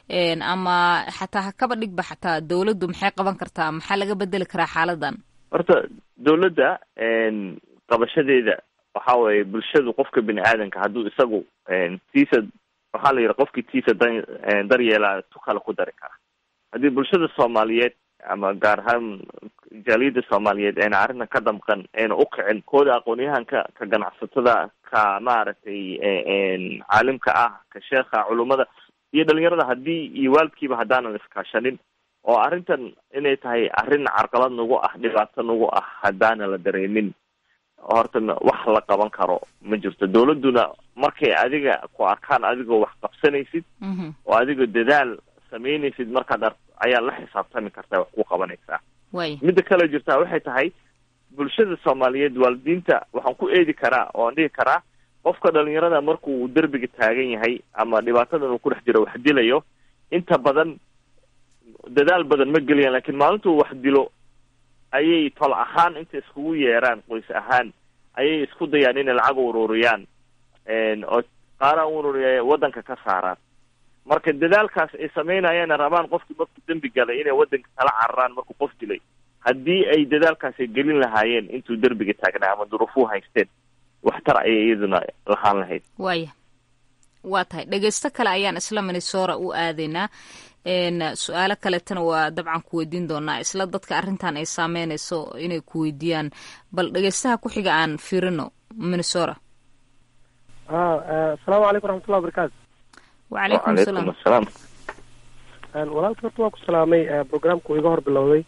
ama xataa hakaba dhigba xataa dawladdu maxay qaban kartaa maxaa laga bedeli karaa xaaladan horta dawladda qabashadeeda waxa weeye bulshadu qofka bini aadanka hadduu isagu tiisa waxaa la yidhi qofkii tiisa da daryeelaa tu kale ku dari kara haddii bulshada soomaaliyeed ama gaar ahaan jaaliyadda soomaaliyeed ayna arrintan ka damqan ayna u kicin kooda aqoonyahanka ka ganacsatada ka maaragtay caalimka ah ka sheekha culummada iyo dhalinyarada haddii iyo waalidkiiba haddaanan iskaashanin oo arrintan inay tahay arrin carqalad nagu ah dhibaato nagu ah haddaana la dareemin horta wax la qaban karo ma jirto dawladduna markay adiga ku arkaan adigoo wax qabsanaysid oo adigoo dadaal samaynaysid markaad ar ayaa la xisaabtami kartaa wax ku qabanaysaa midda kale jirtaa waxay tahay bulshada soomaaliyeed waalidiinta waxaan ku eedi karaa oo aan dhihi karaa qofka dhalinyarada markuu derbiga taagan yahay ama dhibaatadan uu ku dhex jiro wax dilayo inta badan dadaal badan ma geliyaan lakin maalintuu wax dilo ayay tol ahaan inta iskugu yeeraan qoys ahaan ayay isku dayaan inay lacag ururiyaan oo qaara un waddanka ka saaraan marka dadaalkaas ay sameynayaan rabaan qofkii markuu dembi galay inay waddanka kala cararaan markuu qof dilay haddii ay dadaalkaasi gelin lahaayeen intuu derbiga taagnaa ama duruufuu haysteen waxtar ayay iyaduna lahaan lahayd waaya waa tahay dhegeysto kale ayaan isla minnesora u aadaynaa su-aalo kaletana waa dabcan ku weydiin doonaa isla dadka arrintan ay saameynayso inay ku weydiiyaan bal dhegeystaha ku xiga aan fiirino minnesora asalaamu calaykum waraxmatullahi wabarakaatu wacalaykum salaam asalaam walaalka horta waa ku salaamay programku iga hor bilowday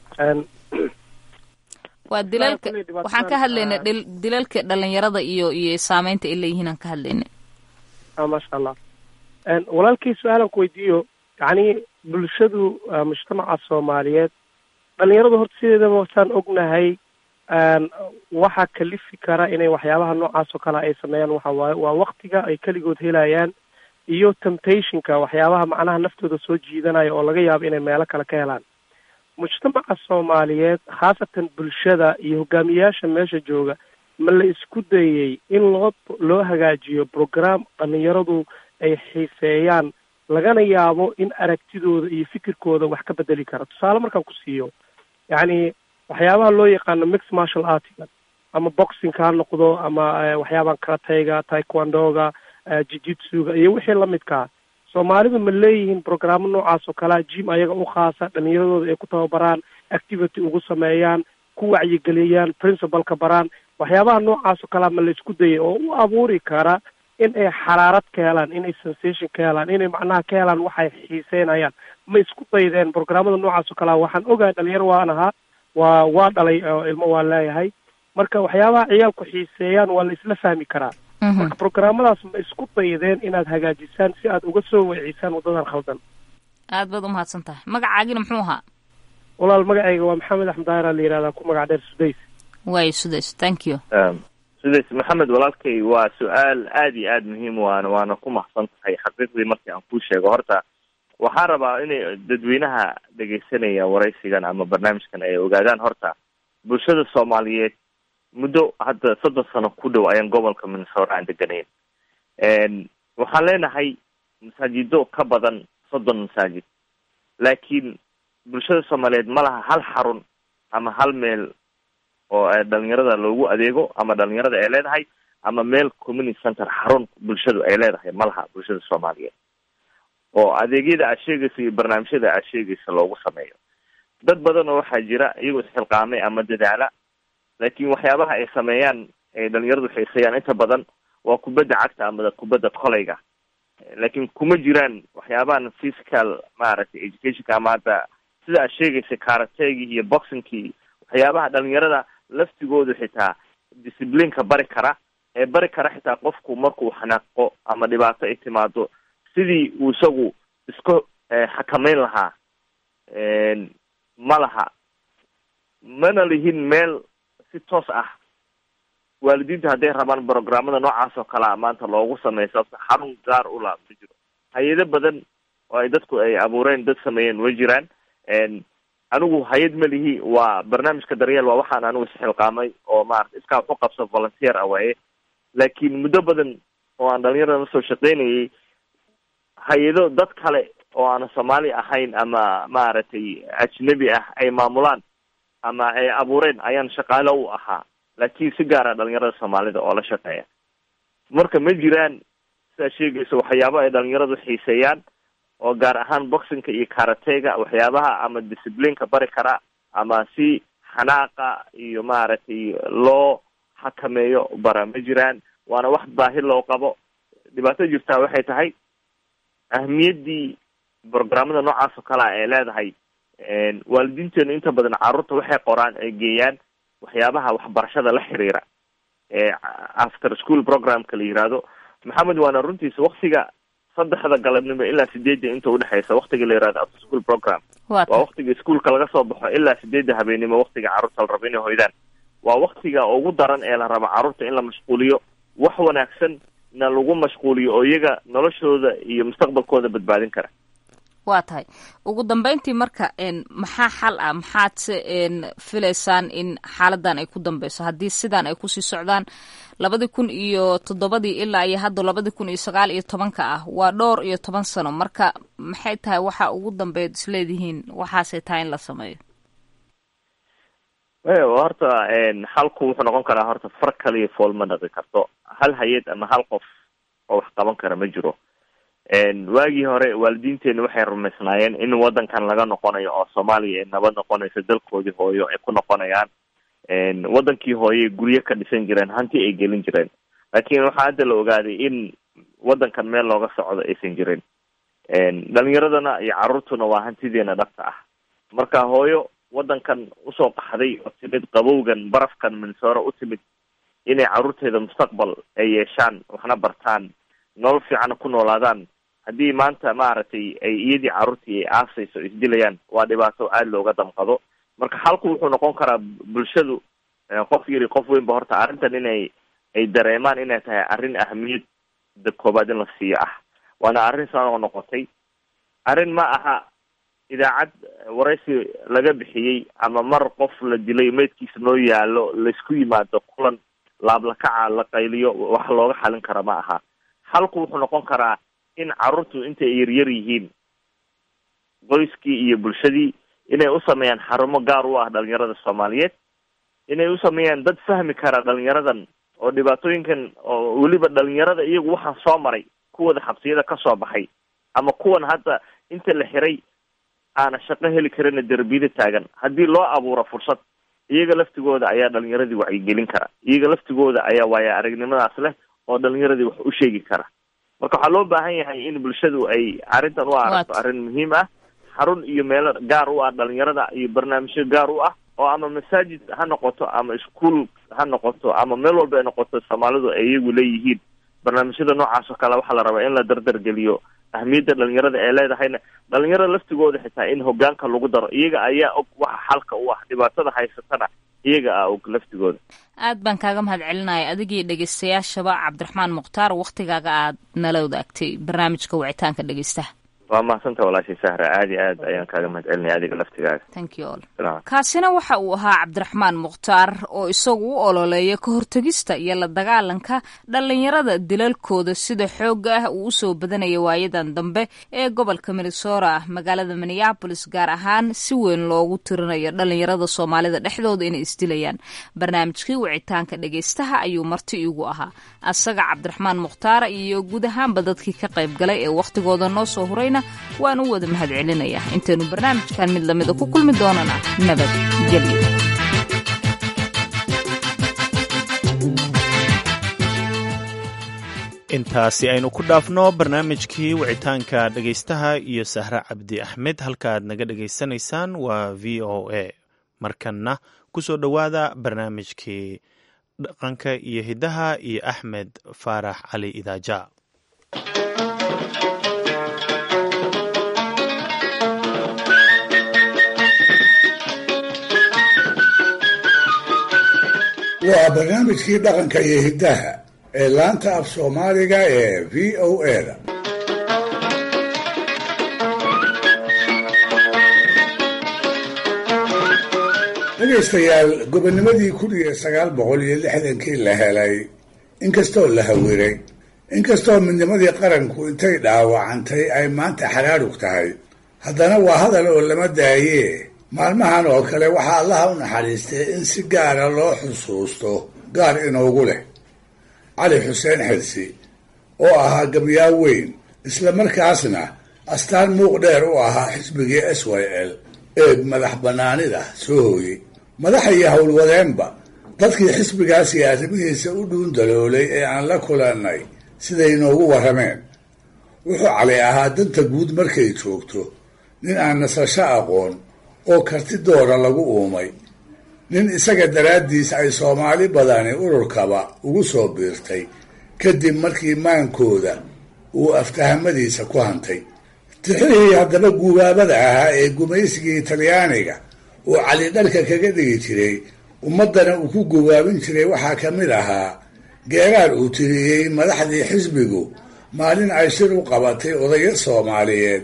waa dilalka waxaan ka hadlaynay dilalka dhalinyarada iyo iyo saameynta ay leeyihiin aan ka hadlaynay maasha allah walaalkii su-aalan ku weydiiyo yacni bulshadu mujtamaca soomaaliyeed dhalinyaradu horta sideedaba wasaan ognahay waxa kalifi kara inay waxyaabaha noocaas oo kale ay sameeyaan waxa waaye waa waktiga ay keligood helayaan iyo temptationka waxyaabaha macnaha naftooda soo jiidanaya oo laga yaabo inay meelo kale ka helaan mujtamaca soomaaliyeed khaasatan bulshada iyo hogaamiyayaasha meesha jooga ma la isku dayey in loo loo hagaajiyo program dhalinyaradu ay xiiseeyaan lagana yaabo in aragtidooda iyo fikirkooda wax ka bedeli kara tusaale markaan ku siiyo yacni waxyaabaha loo yaqaano mix martial artiga ama boxingka ha noqdo ama waxyaabahan karatayga taekwondoga jijitsuga iyo wixii lamidkaa soomaalidu ma leeyihiin programo noocaas oo kalea jim ayaga u khaasa dhalinyaradooda ay ku tababaraan activity ugu sameeyaan ku wacyigeliyaan principalka baraan waxyaabaha noocaas oo kalea ma la isku dayay oo u abuuri kara in ay xaraarad ka helaan inay sensation ka helaan inay macnaha ka helaan waxay xiiseynayaan ma isku daydeen programmada noocaas oo kalea waxaan ogahay dhalinyaro waan ahaa waa waa dhalay oo ilmo waa leeyahay marka waxyaabaha ciyaalku xiiseeyaan waa la isla fahmi karaa marka programmadaas ma isku daydeen inaad hagaajisaan si aad uga soo weecisaan waddadan khaldan aad baad umahadsan tahay magacaagina muxuu ahaa walaal magacayga waa maxamed axmed daahir la yihahdaa ku magac dheer sudays waayo sudays thank you sudays maxamed walaalkay waa su-aal aada iyo aada muhiim waana waana ku mahadsan tahay xaqiiqdii markii aan kuu sheego horta waxaan rabaa inay dadweynaha dhegaysanaya waraysigan ama barnaamijkan ay ogaadaan horta bulshada soomaaliyeed muddo hadda soddon sano ku dhow ayaan gobolka minnesota aan deganayn waxaan leenahay masaajido ka badan soddon masaajid laakiin bulshada soomaaliyeed ma laha hal xarun ama hal meel oo dhalinyarada loogu adeego ama dhalinyarada ay leedahay ama meel community center xarun bulshadu ay leedahay ma laha bulshada soomaaliyeed oo adeegyada aad sheegaysa iyo barnaamijyada aad sheegaysa loogu sameeyo dad badan oo waxaa jira iyagoo isxilqaamay ama dadaala laakiin waxyaabaha ay sameeyaan ay dhalinyaradu xiiseeyaan inta badan waa kubadda cagta ama kubadda koleyga laakiin kuma jiraan waxyaabahan physical maaragtay educationka ama hadda sida aad sheegaysa karategii iyo boxingkii waxyaabaha dhalinyarada laftigoodu xitaa disciplineka bari kara ee bari kara xitaa qofku markuu xanaaqo ama dhibaato ay timaado sidii uu isagu isku xakameyn lahaa ma laha mana lihin meel si toos ah waalidiinta hadday rabaan programmada noocaas oo kalea maanta loogu sameeyo sababta xarun gaar u la ma jiro hay-ado badan oo ay dadku ay abuureen dad sameeyeen way jiraan anigu hay-ad ma lihi waa barnaamijka daryeel waa waxaan anigu isxilqaamay oo maarata iskaa waxu qabso volunteer ah waaye laakiin muddo badan oo aan dhalinyarada la soo shaqeynayay hay-ado dad kale oo aan soomaali ahayn ama maaragtay ajnabi ah ay maamulaan ama ay abuureen ayaan shaqaalo u ahaa laakiin si gaara dhalinyarada soomaalida oo la shaqeeya marka ma jiraan sidaa sheegaysa waxyaaba ay dhalinyaradu xiiseeyaan oo gaar ahaan boxingka iyo karatega waxyaabaha ama disciplineka bari kara ama si xanaaqa iyo maaragtay loo xakameeyo bara ma jiraan waana wax baahi loo qabo dhibaato jirtaa waxay tahay ahmiyaddii programmada noocaas oo kalea ay leedahay waalidiinteenu inta badan carruurta waxay qoraan ay geeyaan waxyaabaha waxbarashada la xiriira ee after school programka la yihahdo maxamed waana runtiisa waktiga saddexda galabnimo ilaa sideedda inta udhexeysa waktiga la yihahdo after school program waa waktiga iskuolka laga soo baxo ilaa sideedda habeenimo waktiga carruurta la rabo inay hoydaan waa waktiga ugu daran ee la rabo carruurta in la mashquuliyo wax wanaagsan na lagu mashquuliyo oo iyaga noloshooda iyo mustaqbalkooda badbaadin kara waa tahay ugu dambeyntii marka maxaa xal ah maxaad se filaysaan in xaaladan ay ku dambeyso haddii sidan ay kusii socdaan labadii kun iyo toddobadii ilaa iyo hadda labadii kun iyo sagaal iyo tobanka ah waa dhowr iyo toban sano marka maxay tahay waxa ugu dambeyd isleedihiin waxaasay tahay in la sameeyo horta xalku wuxuu noqon karaa horta far kaliya fool ma dhaqi karto hal hay-ad ama hal qof oo wax qaban kara ma jiro waagii hore waalidiinteenu waxay rumaysnaayeen in wadankan laga noqonayo oo soomaaliya ay nabad noqonayso dalkoodii hooyo ay ku noqonayaan wadankii hooye guryo ka dhisan jireen hanti ay gelin jireen laakiin waxaa hadda la ogaaday in wadankan meel looga socdo aysan jirin dhalinyaradana iyo caruurtuna waa hantideena dhabta ah marka hooyo wadankan usoo qaxday oo timid qabowgan barafkan minsooro u timid inay caruurteeda mustaqbal ay yeeshaan waxna bartaan nolol fiicana ku noolaadaan haddii maanta maaragtay ay iyadii caruurtii ay aasayso isdilayaan waa dhibaato aada looga damqado marka xalku wuxuu noqon karaa bulshadu qof yari qof weynba horta arrintan inay ay dareemaan inay tahay arrin ahamiyadda koobaad in la siiyo ah waana arrin soo noqotay arrin ma aha idaacad waraysi laga bixiyey ama mar qof la dilay meydkiisa noo yaalo laysku yimaado kulan laablakaca la qayliyo wax looga xalin kara ma aha halku wuxuu noqon karaa in carruurtu intay yaryar yihiin qoyskii iyo bulshadii inay u sameeyaan xarumo gaar u ah dhalinyarada soomaaliyeed inay u sameeyaan dad fahmi kara dhalinyaradan oo dhibaatooyinkan oo weliba dhalinyarada iyagu waxaan soo maray kuwada xabsiyada kasoo baxay ama kuwan hadda inta la xiray aana shaqo heli karina derbiyada taagan haddii loo abuuro fursad iyaga laftigooda ayaa dhalinyaradii wacyigelin kara iyaga laftigooda ayaa waaya aragnimadaas leh oo dhalinyaradii wax u sheegi kara marka waxaa loo baahan yahay in bulshadu ay arrintan u aragto arrin muhiim ah xarun iyo meelo gaar u ah dhalinyarada iyo barnaamijyo gaar u ah oo ama masaajid ha noqoto ama iskuol ha noqoto ama meel walba ay noqoto soomaalidu ay iyagu leeyihiin barnaamijyada noocaas oo kale waxaa la rabaa in la dardargeliyo ahmiyadda dhalinyarada ee leedahayna dhalinyarada laftigooda xitaa in hogaanka lagu daro iyaga ayaa og waxa xalka u ah dhibaatada haysatana iyaga ah og laftigooda aad baan kaaga mahad celinaya adigii dhegeystayaashaba cabdiraxmaan mukhtaar waktigaaga aad nala wadaagtay barnaamijka wicitaanka dhegeystaha waa mahadsantaa walaashay sahra aad iyo aad ayaan kaaga mahad celinaya adiga laftigaaga thank you all kaasina waxa uu ahaa cabdiraxmaan mukhtaar oo isagu u ololeeya ka hortegista iyo la dagaalanka dhalinyarada dilalkooda sida xoogga ah uu usoo badanaya waayadan dambe ee gobolka minnesota magaalada minneabolis gaar ahaan si weyn loogu tirinayo dhalinyarada soomaalida dhexdooda inay isdilayaan barnaamijkii wicitaanka dhegeystaha ayuu marti iigu ahaa asaga cabdiraxmaan mukhtaara iyo guud ahaanba dadkii ka qayb galay ee wakhtigooda noo soo hurayna waan u wada mahad celinayaa intaynu barnaamijkan mid lamida ku kulmi doonana nabadgelyo intaasi aynu ku dhaafno barnaamijkii wicitaanka dhegaystaha iyo sahre cabdi axmed halkaaad naga dhegaysanaysaan waa v o a markanna ku soo dhowaada barnaamijkii dhaqanka iyo hiddaha iyo axmed faarax cali idaaja waa barnaamijkii dhaqanka iyo hiddaha ee laanta af soomaaliga ee v o a-da dhegaystayaal gobonimadii kun iyo sagaal boqol iyo lixdankii la helay inkastoo la hawiray inkastoo midnimadii qaranku intay dhaawacantay ay maanta xaraarug tahay haddana waa hadal oo lama daayee maalmahan oo kale waxaa allaha u naxariistay in si gaara loo xusuusto gaar inoogu leh cali xuseen xirsi oo ahaa gabyaa weyn isla markaasna astaan muuq dheer u ahaa xisbigii s y l ee madax bannaanida soo hooyey madaxa iyo howlwadeenba dadkii xisbigaas iyo arrimihiisa u dhuundaloolay ee aan la kulannay siday inoogu warrameen wuxuu cali ahaa danta guud markay joogto nin aan nasasho aqoon oo karti doora lagu uumay nin isaga daraaddiis ay soomaali badani ururkaba ugu soo biirtay kadib markii maankooda uu aftahamadiisa ku hantay tixihii haddaba guubaabada ahaa ee gumaysigii talyaaniga uu cali dharka kaga dhigi jiray ummaddana uu ku gubaabin jiray waxaa ka mid ahaa geeraar uu tiriyey madaxdii xisbigu maalin ay shir u qabatay odayo soomaaliyeed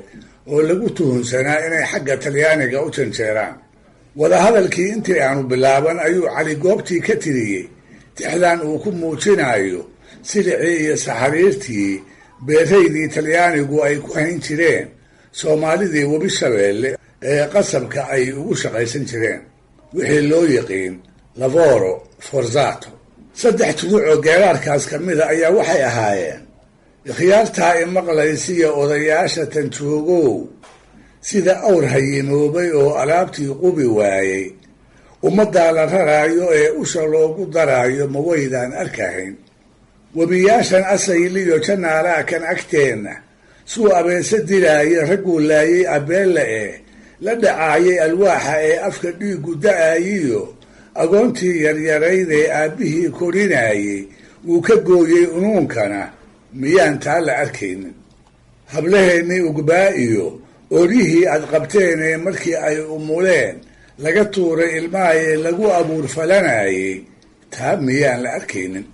oo lagu tuhunsanaa inay xagga talyaaniga u janjeeraan wadahadalkii intii aanu bilaaban ayuu cali goobtii ka tiriyey tixdan uu ku muujinayo silicii iyo saxariirtii beeraydii talyaanigu ay ku hayn jireen soomaalidii webi shabeelle ee qasabka ay ugu shaqaysan jireen wixii loo yiqiin lavoro forzato saddex tuduc oo geeraarkaas ka mida ayaa waxay ahaayeen ikhyaartaa imaqlaysiya odayaasha tanjoogow sida awr hayimoobay oo alaabtii qubi waayey ummaddaa la raraayo ee usha loogu daraayo ma waydaan arkahayn webiyaashan asayliyo janaalaa kan agteenna suu abeese dilaaya ragguu laayay abeella ee la dhacaayay alwaaxa ee afka dhiigu da-ayiyo agoontii yaryarayd ee aabbihii korinaayey wuu ka gooyey unuunkana miyaan taa la arkaynin hablaheennii ugbaa iyo oryihii aad qabteenee markii ay umuleen laga tuuray ilmahaye lagu abuur falanayay taa miyaan la arkaynin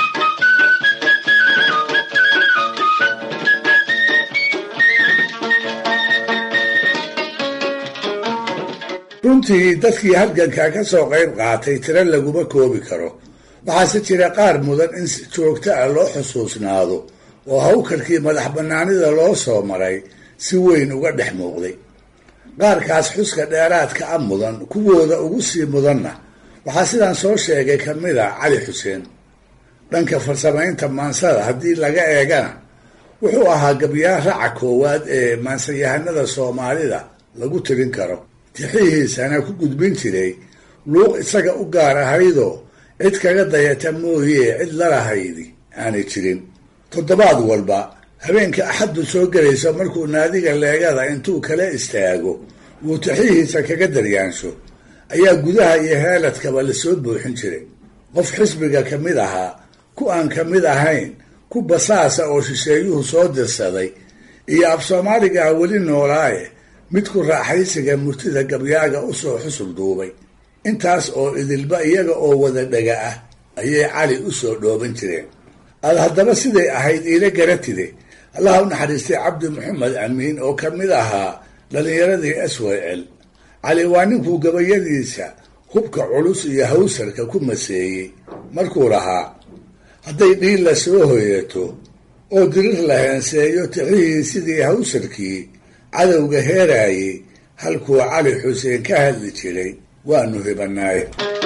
runtii dadkii halganka ka soo qayb qaatay tiro laguma koobi karo waxaase jira qaar mudan in si joogto ah loo xusuusnaado oo hawkarkii madax bannaanida loo soo maray si weyn uga dhex muuqday qaarkaas xuska dheeraadka a mudan kuwooda ugu sii mudanna waxaa sidaan soo sheegay ka mid a cali xuseen dhanka farsamaynta maansada haddii laga eegana wuxuu ahaa gabyaar raca koowaad ee maansayahanada soomaalida lagu tirin karo tixihiisana ku gudbin jiray luuq isaga u gaar ahaydoo cid kaga dayata mooyee cid lalahaydi aanay jirin toddobaad walba habeenka axaddu soo gelayso markuu naadiga leegada intuu kala istaago wuu tixihiisa kaga daryaansho ayaa gudaha iyo heeladkaba lasoo buuxin jiray qof xisbiga ka mid ahaa ku aan ka mid ahayn ku basaasa oo shisheeyuhu soo dirsaday iyo af soomaaligaa weli noolaaye mid ku raaxaysiga murtida gabyaaga usoo xusul duubay intaas oo idilba iyaga oo wada dhega ah ayay cali usoo dhooban jireen aad haddaba siday ahayd iila garatide allaha u naxariistay cabdi maxamed amiin oo ka mid ahaa dhallinyaradii s w l cali waa ninkuu gabayadiisa hubka culus iyo hawsarka ku maseeyey markuu lahaa hadday dhiilla soo hoyato oo dirir la heenseeyo tixihii sidii hawsarkii cadowga heeraayey halkuu cali xuseen ka hadli jiray waanu hibanaaye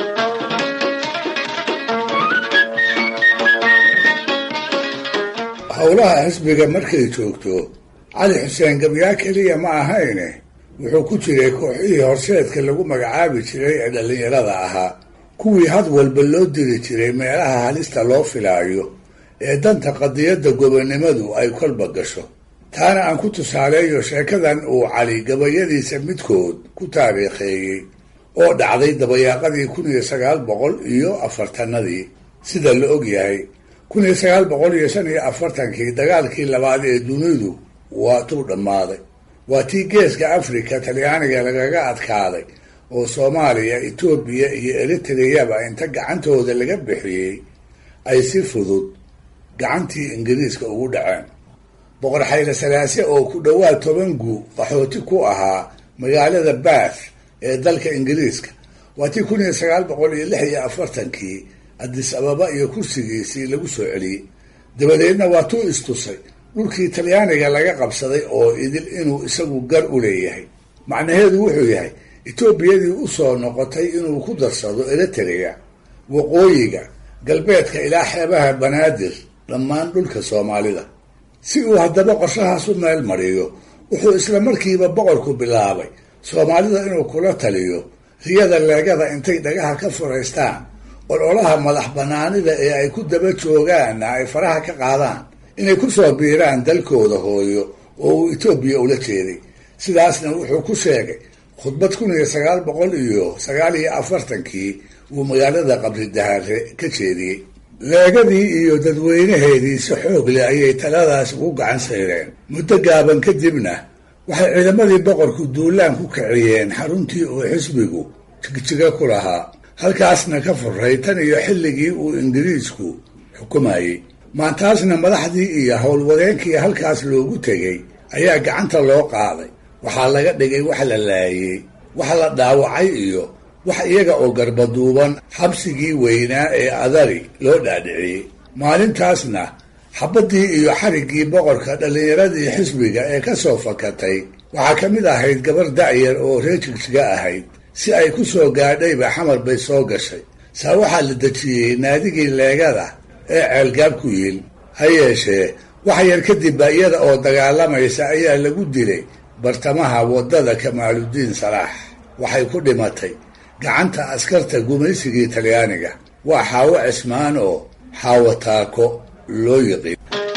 howlaha xisbiga markay joogto cali xuseen gabyaa keliya ma ahayne wuxuu ku jiray kooxihii horseedka lagu magacaabi jiray ee dhallinyarada ahaa kuwii had walba loo diri jiray meelaha halista loo filaayo ee danta qadiyadda gobonnimadu ay kolba gasho taana aan ku tusaaleeyo sheekadan uu cali gabayadiisa midkood ku taariikheeyey oo dhacday dabayaaqadii kun iyo sagaal boqol iyo afartanadii sida la og yahay kun iyo sagaal boqol iyo shan iyo afartankii dagaalkii labaad ee dunidu waa tuu dhammaaday waa tii geeska afrika talyaaniga lagaga adkaaday oo soomaaliya etoobiya iyo eritreyaba inta gacantooda laga bixiyey ay si fudud gacantii ingiriiska ugu dhaceen boqor xayle salaase oo ku dhowaad toban guu qaxooti ku ahaa magaalada bath ee dalka ingiriiska waa tii kun iyo sagaal boqol iyo lix iyo afartankii adis ababa iyo kursigiisii lagu soo celiyey dabadeedna waa tuu istusay dhulkii talyaaniga laga qabsaday oo idil inuu isagu gar u leeyahay macnaheedu wuxuu yahay etoobiyadii usoo noqotay inuu ku darsado eritrea waqooyiga galbeedka ilaa xeebaha banaadir dhammaan dhulka soomaalida si uu haddaba qorshahaas u meel mariyo wuxuu isla markiiba boqorku bilaabay soomaalida inuu kula taliyo riyada leegada intay dhagaha ka furaystaan ololaha madax banaanida ee ay ku daba joogaanna ay faraha ka qaadaan inay ku soo biiraan dalkooda hooyo oo uu etoobiya ula jeeday sidaasna wuxuu ku sheegay khudbad kun iyo sagaal boqol iyo sagaal iyo afartankii uu magaalada qabri dahaare ka jeediyey leegadii iyo dadweynaheedii si xoog leh ayay taladaas ugu gacan sayreen muddo gaaban kadibna waxay ciidamadii boqorku duulaan ku kiciyeen xaruntii uu xisbigu jigjiga ku lahaa halkaasna ka furay tan iyo xilligii uu ingiriisku xukumayey maantaasna madaxdii iyo howlwadeenkii halkaas loogu tegey ayaa gacanta loo qaaday waxaa laga dhigay wax la laayey wax la dhaawacay iyo wax iyaga oo garbaduuban xabsigii weynaa ee adari loo dhaadhiciyey maalintaasna xabaddii iyo xariggii boqorka dhallinyaradii xisbiga ee ka soo fakatay waxaa ka mid ahayd gabar da'yar oo reer jigjiga ahayd si ay ku soo gaadhayba xamar bay soo gashay saa waxaa la dejiyey naadigii leegada ee ceelgaab ku yiil ha yeeshee wax yar kadibba iyada oo dagaalamaysa ayaa lagu dilay bartamaha waddada kamaaludiin salaax waxay ku dhimatay gacanta askarta gumaysigii talyaaniga waa xaawo cismaan oo xaawo taako loo yiqiin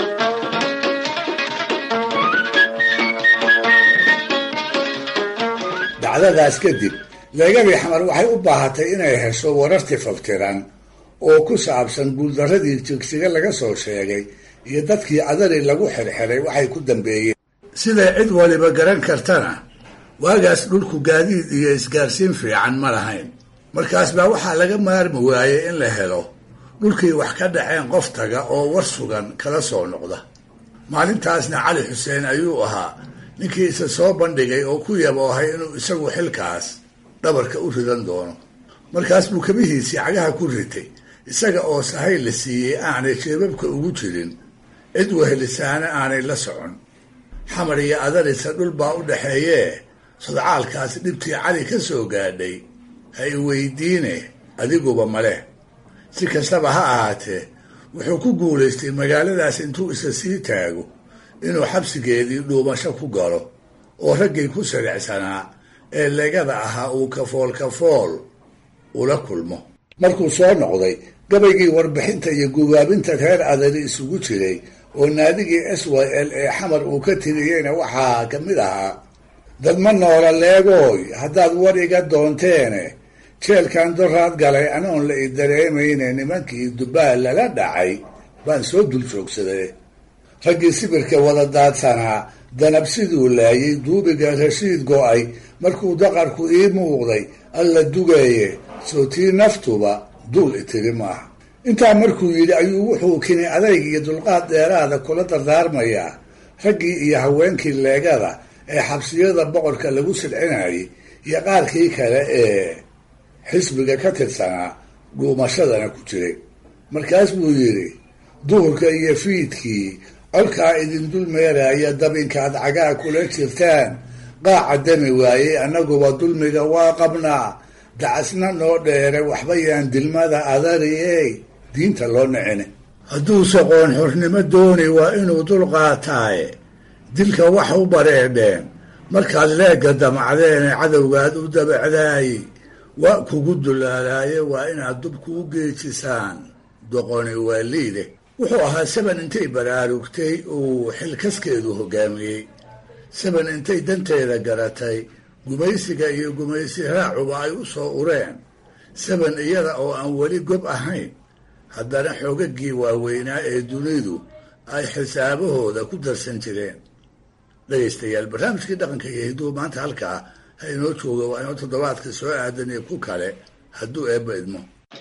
dacdadaas kadib leegadii xamar waxay u baahatay inay hesho wararti faftiran oo ku saabsan guuldarradii jigsiga laga soo sheegay iyo dadkii adari lagu xirxiray waxay ku dambeeyeen siday cid waliba garan kartana waagaas dhulku gaadiid iyo isgaarsiin fiican ma lahayn markaas baa waxaa laga maarmi waayey in la helo dhulkii wax ka dhaceen qof taga oo war sugan kala soo noqda maalintaasna cali xuseen ayuu ahaa ninkii isa soo bandhigay oo ku yaboohay inuu isagu xilkaas dhabarka u ridan doono markaas buu kabihiisii cagaha ku ritay isaga oo sahay la siiyey aanay jeebabka ugu jirin cid wehelisaana aanay la socon xamar iyo adarisa dhul baa u dhaxeeyee sodcaalkaas dhibtii cali ka soo gaadhay ha i weydiine adiguba male si kastaba ha ahaatee wuxuu ku guulaystay magaaladaas intuu isa sii taago inuu xabsigeedii dhuumasho ku galo oo raggii ku siricsanaa ee legada ahaa uu kafool kafool ula kulmo markuu soo noqday gabaygii warbixinta iyo gubaabinta reer adari isugu jiray oo naadigii s y l ee xamar uu ka tiriyeyna waxaa ka mid ahaa dadma noola leegooy haddaad war iga doonteene jeelkan doraad galay anoon la i dareemayne nimankii dubaal lala dhacay baan soo dul joogsaday raggii sibirka wada daadsanaa danab siduu laayay duubiga rashiid go-ay markuu daqarku ii muuqday alla dugeeye soo tii naftuba duul itiri maaha intaa markuu yidhi ayuu wuxuu kini adayg iyo dulqaad dheeraada kula dardaarmayaa raggii iyo haweenkii leegada ee xabsiyada boqorka lagu silcinayay iyo qaarkii kale ee xisbiga ka tirsanaa dhuumashadana ku jiray markaas buu yidhi duhurka iyo fiidkii colkaa idin dul meeraya dabinkaad cagaa kula jirtaan qaaca dami waayey annaguba dulmiga waa qabnaa dacasna noo dheere waxba yaan dilmada adariyey diinta loo nicine hadduuse qoon xornimo dooni waa inuu dul qaataaye dilka wax u bareedheen markaad leegga damacdeene cadowgaad u dabacdaaye waa kugu dulaalaaye waa inaad dubku u geejisaan doqoni waa liide wuxuu ahaa saban intay baraarugtay uu xilkaskeedu hogaamiyey saban intay danteeda garatay gumaysiga iyo gumaysi raacuba ay u soo ureen saban iyada oo aan weli gob ahayn haddana xoogagii waaweynaa ee dunidu ay xisaabahooda ku darsan jireen dhegaystayaal barnaamijkii dhaqanka iyo hidduu maanta halkaa ha inoo jooga waa inoo toddobaadka soo aadan iyo ku kale hadduu eebba idmo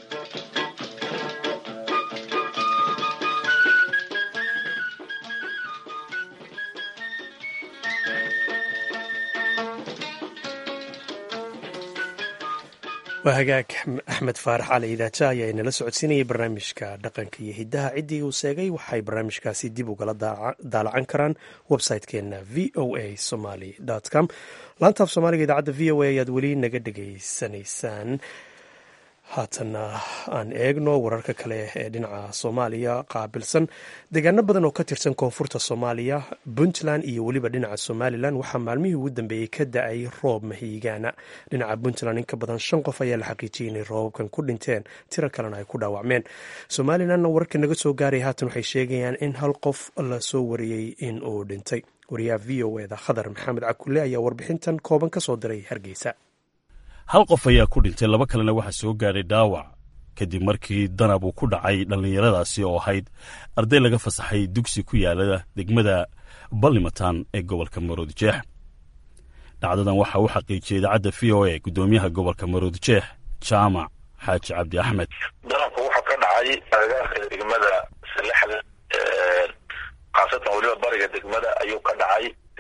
waa hagaag axmed faarax cali idaaja ayaa inala socodsiinayay barnaamijka dhaqanka iyo hiddaha ciddii uu seegay waxay barnaamijkaasi dib ugala daalacan karaan website-keenna v o a somaly com laantaaf soomaaliga idaacadda v o a ayaad weli naga dhegaysanaysaan haatanna aan eegno wararka kale ee dhinaca soomaaliya qaabilsan deegaano badan oo ka tirsan koonfurta soomaaliya puntland iyo weliba dhinaca somalilan waxaa maalmihii ugu dambeeyey ka da-ay roob mahiigaana dhinaca puntland in ka badan shan qof ayaa la xaqiijiyay inay roobabkan ku dhinteen tiro kalena ay ku dhaawacmeen somalilanna wararka naga soo gaaraya haatan waxay sheegayaan in hal qof la soo wariyey in uu dhintay wariyaha v o eda khadar maxamed cakule ayaa warbixintan kooban ka soo diray hargeysa hal qof ayaa ku dhintay laba kalena waxaa soo gaadhay dhaawac kadib markii danab uu ku dhacay dhallinyaradaasi oo ahayd arday laga fasaxay dugsi ku yaala degmada ballimatan ee gobolka maroodijeex dhacdadan waxaa u xaqiijiyey idaacadda v o a guddoomiyaha gobolka maroodijeex jaamac xaaji cabdi axmed danabku wuxuu ka dhacay agagaarka degmada salexda khaasatan weliba bariga degmada ayuu ka dhacay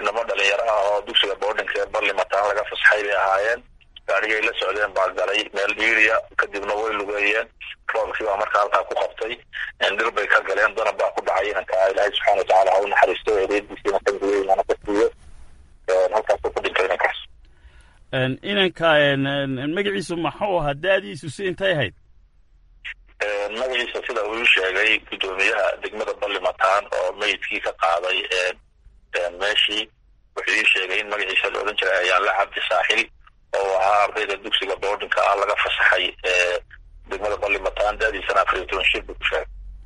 inamo dhalinyaro ah oo dugsiga boardinka ee barlimataan laga fasaxay bay ahaayeen gaarigay la socdeen baa galay meel dhiiriya kadibna way lugeeyeen roobkii baa markaa halkaa ku qabtay dhir bay ka galeen danab baa ku dhacay inanka ilaahay subxana watacaala ha u naxariisto eedeediisiina kamigeynaana ka siiyo halkaasuu ku dhintay inankaas inanka magaciisu maxuu ahaa da-diisu si intay ahayd magaciisa sida uu sheegay guddoomiyaha degmada barlimataan oo meydkii ka qaaday meeshii wuxuu ii sheegay in magaciisa la odhan jiray ayaanle cabdi saaxil oo ahaa ardayda dugsiga boardinka ah laga fasaxay degmada barlimataan da-diisana afar iyo toban shir buu ku sheegay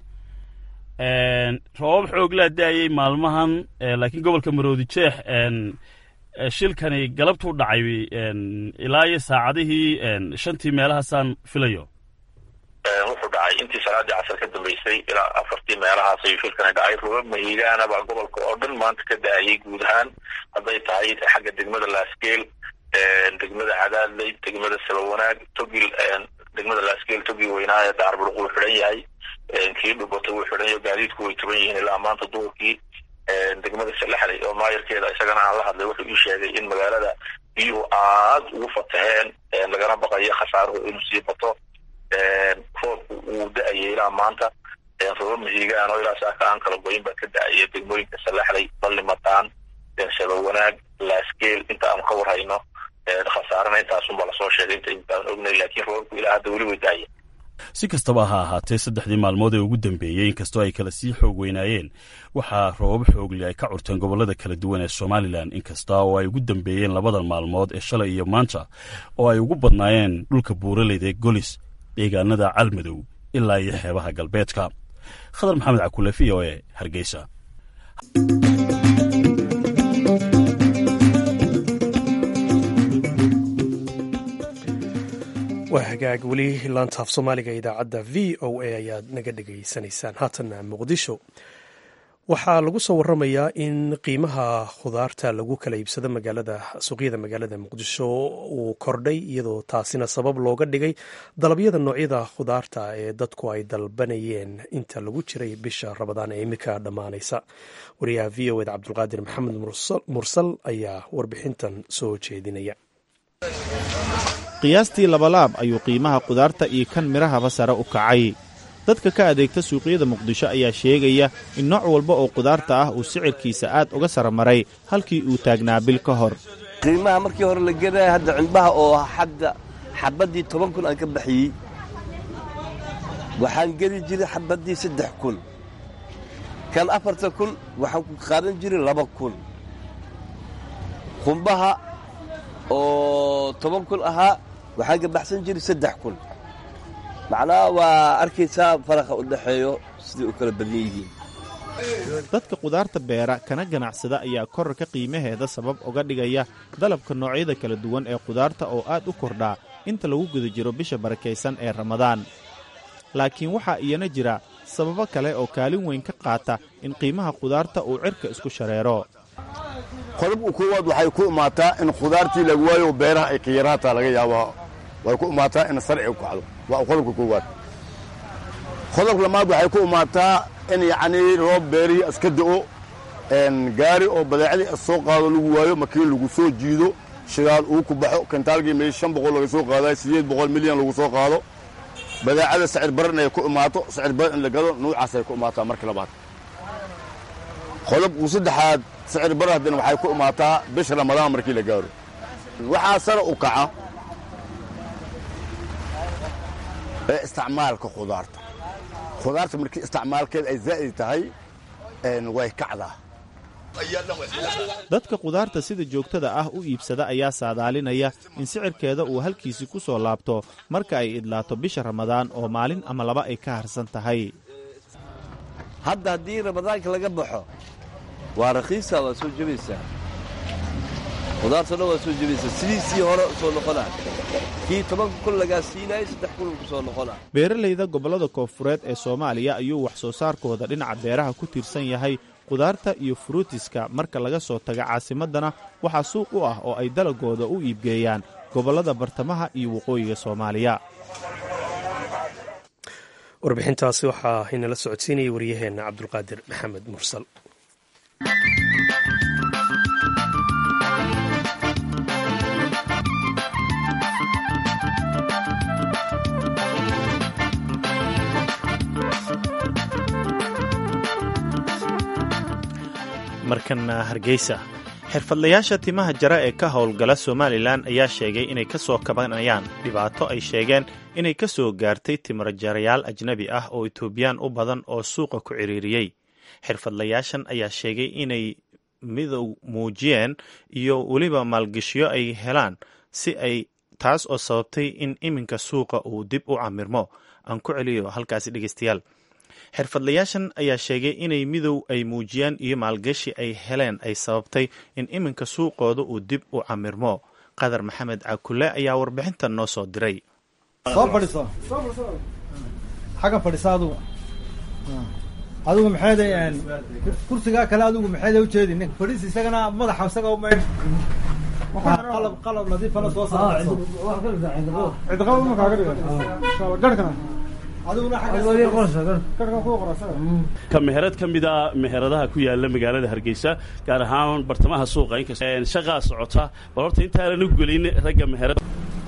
roobab xoog laa da-ayay maalmahan laakiin gobolka maroodi jeex shilkani galabtuu dhacay ilaa iyo saacadihii shantii meelahaasaan filayo wuxuu dhacay intii salaadii casar ka dambeysay ilaa afartii meelahaas ayuu shilkani dhacay roobab mahiigaana baa gobolka oo dhan maanta ka da-ayay guud ahaan hadday tahay xagga degmada laasgeel degmada cadaadley degmada sabawanaag togil degmada laasgeel togil weynaa ee daarburuq wuu xidhan yahay kii dhubata wuu xidhan yahay gaadiidku way tuban yihiin ilaa maanta duurkii degmada salaxley oo maayarkeeda isagana aan la hadlay wuxuu ii sheegay in magaalada biyuhu aad ugu fataheen lagana baqayo khasaaruhu inuu sii bato roobku uu da-ayay ilaa maanta roobab mahiigaan oo ilaa saaka aan kala goyin baa ka da-aya degmooyinka salaxley ballimataan sabawanaag laasgeel inta aanu ka warhayno khasaarana intaasunbaa lasoo sheegay inta intaan ognay laakiin roobabku ilaa hadda weli way da-aya si kastaba ha ahaatee saddexdii maalmood ee ugu dambeeyey inkastoo ay kala sii xoog weynaayeen waxaa roobab xoogli ay ka curteen gobollada kala duwan ee somalilan inkasta oo ay ugu dambeeyeen labadan maalmood ee shalay iyo maanta oo ay ugu badnaayeen dhulka buuraleyda ee golis deegaanada calmadow ilaa iyo xeebaha galbeedka khadar maxamed cakule v o e hargeysa waa hagaag weli laantaaf soomaaliga idaacadda v o a ayaad naga dhegaysanaysaan haatanna muqdisho waxaa lagu soo waramayaa in qiimaha khudaarta lagu kala iibsado magaalada suuqyada magaalada muqdisho uu kordhay iyadoo taasina sabab looga dhigay dalabyada noocyada khudaarta ee dadku ay dalbanayeen inta lagu jiray bisha rabadaan ee imika dhammaanaysa wariyaha v o eda cabdulqaadir maxamed mursal ayaa warbixintan soo jeedinaya qiyaastii labalaab ayuu qiimaha khudaarta iyo kan midhahaba sare u kacay dadka ka adeegta suuqyada muqdisho ayaa sheegaya in nooc walba oo khudaarta ah uu sicirkiisa aad uga sara maray halkii uu taagnaa bil ka hor qiimaha markii hore la gedaya hadda cimbaha oo hadda xabaddii toban kun aan ka baxiyey waxaan gedi jiray xabaddii saddex kun kan afartan kun waxaan ku qaadan jiray laba kun qumbaha oo toban kun ahaa waxaan ka baxsan jiray saddex kun macnaha waa arkaysaa faraqa u dhexeeyo siday u kala badan yihiin dadka khudaarta beera kana ganacsada ayaa korarka qiimaheeda sabab uga dhigaya dalabka noocyada kala duwan ee khudaarta oo aad u kordhaa inta lagu guda jiro bisha barakaysan ee ramadaan laakiin waxaa iyana jira sababo kale oo kaalin weyn ka qaata in qiimaha khudaarta uu cirka isku shareero qodobka koowaad waxay ku imaataa in khudaartii laga waayo beeraha ay khiyaraataa laga yaabaa way ku imaataa in sarci u kacdo waa qodobka koowaad qodobka lamaad waxay ku imaataa in yacnii roob beerihi iska da'o gaari oo badeecadii soo qaado lagu waayo markii lagu soo jiido shidaal uu ku baxo kentaalgii meel shan boqol laga soo qaadayo siddeed boqol milyan lagu soo qaado badeecada sicir baran ay ku imaato sicir baran in la gado nuucaasay ku imaataa marka labaad qodobku saddexaad sicir bar haddana waxay ku imaataa bisha ramadaan markii la gaaro waxaa sare u kaca ee isticmaalka khudaarta khudaarta markii isticmaalkeeda ay zaa'id tahay way kacdaa dadka khudaarta sida joogtada ah u iibsada ayaa saadaalinaya in sicirkeeda uu halkiisii ku soo laabto marka ay idlaato bisha ramadaan oo maalin ama laba ay ka harsan tahay hadda haddii ramadaanka laga baxo waa rakiisa waa soo jebaysaa khudaarta dhan waa soo jebaysaa sidiisii hore soo noqonaa kii tobanka kun lagaa siinaayay saddex kun ku soo noqonaa beeralayda gobollada koonfureed ee soomaaliya ayuu wax soo saarkooda dhinaca beeraha ku tiirsan yahay khudaarta iyo furuutiska marka laga soo taga caasimaddana waxaa suuq u ah oo ay dalagooda u iibgeeyaan gobollada bartamaha iyo waqooyiga soomaaliya warbixintaasi waxaa inala socodsiinaya waryaheenna cabdulqaadir maxamed mursal markana hargeysa xirfadlayaasha timaha jara ee ka howlgala somalilan ayaa sheegay inay ka soo kabanayaan dhibaato ay sheegeen inay ka soo gaartay timarjarayaal ajnabi ah oo etoobiyaan u badan oo suuqa ku ciriiriyey xirfadlayaashan ayaa sheegay inay midow muujiyeen iyo weliba maalgeshiyo ay helaan si ay taas oo sababtay in iminka suuqa uu dib u camirmo aan ku celiyo halkaasi dhegeystayaal xirfadlayaashan ayaa sheegay inay midow ay muujiyaan iyo maalgashi ay heleen ay sababtay in iminka suuqooda uu dib u camirmo qadar maxamed cakule ayaa warbixintan noo soo diray soo fadhiso xaggan fadhiso adugu adigu maxeeday kursigaa kale adigu maxeeday ujeedi ninka fadhiis isagana madaxa isaga umaydh qalab qalab nadiifana soo saarso cidqaba ma kaaga dhiga garhkana ka meherad ka mid a meheradaha ku yaala magaalada hargeysa gaar ahaan bartamaha suuqa inkasta shaqaa socota bal horta intaanan u gelin ragga meherad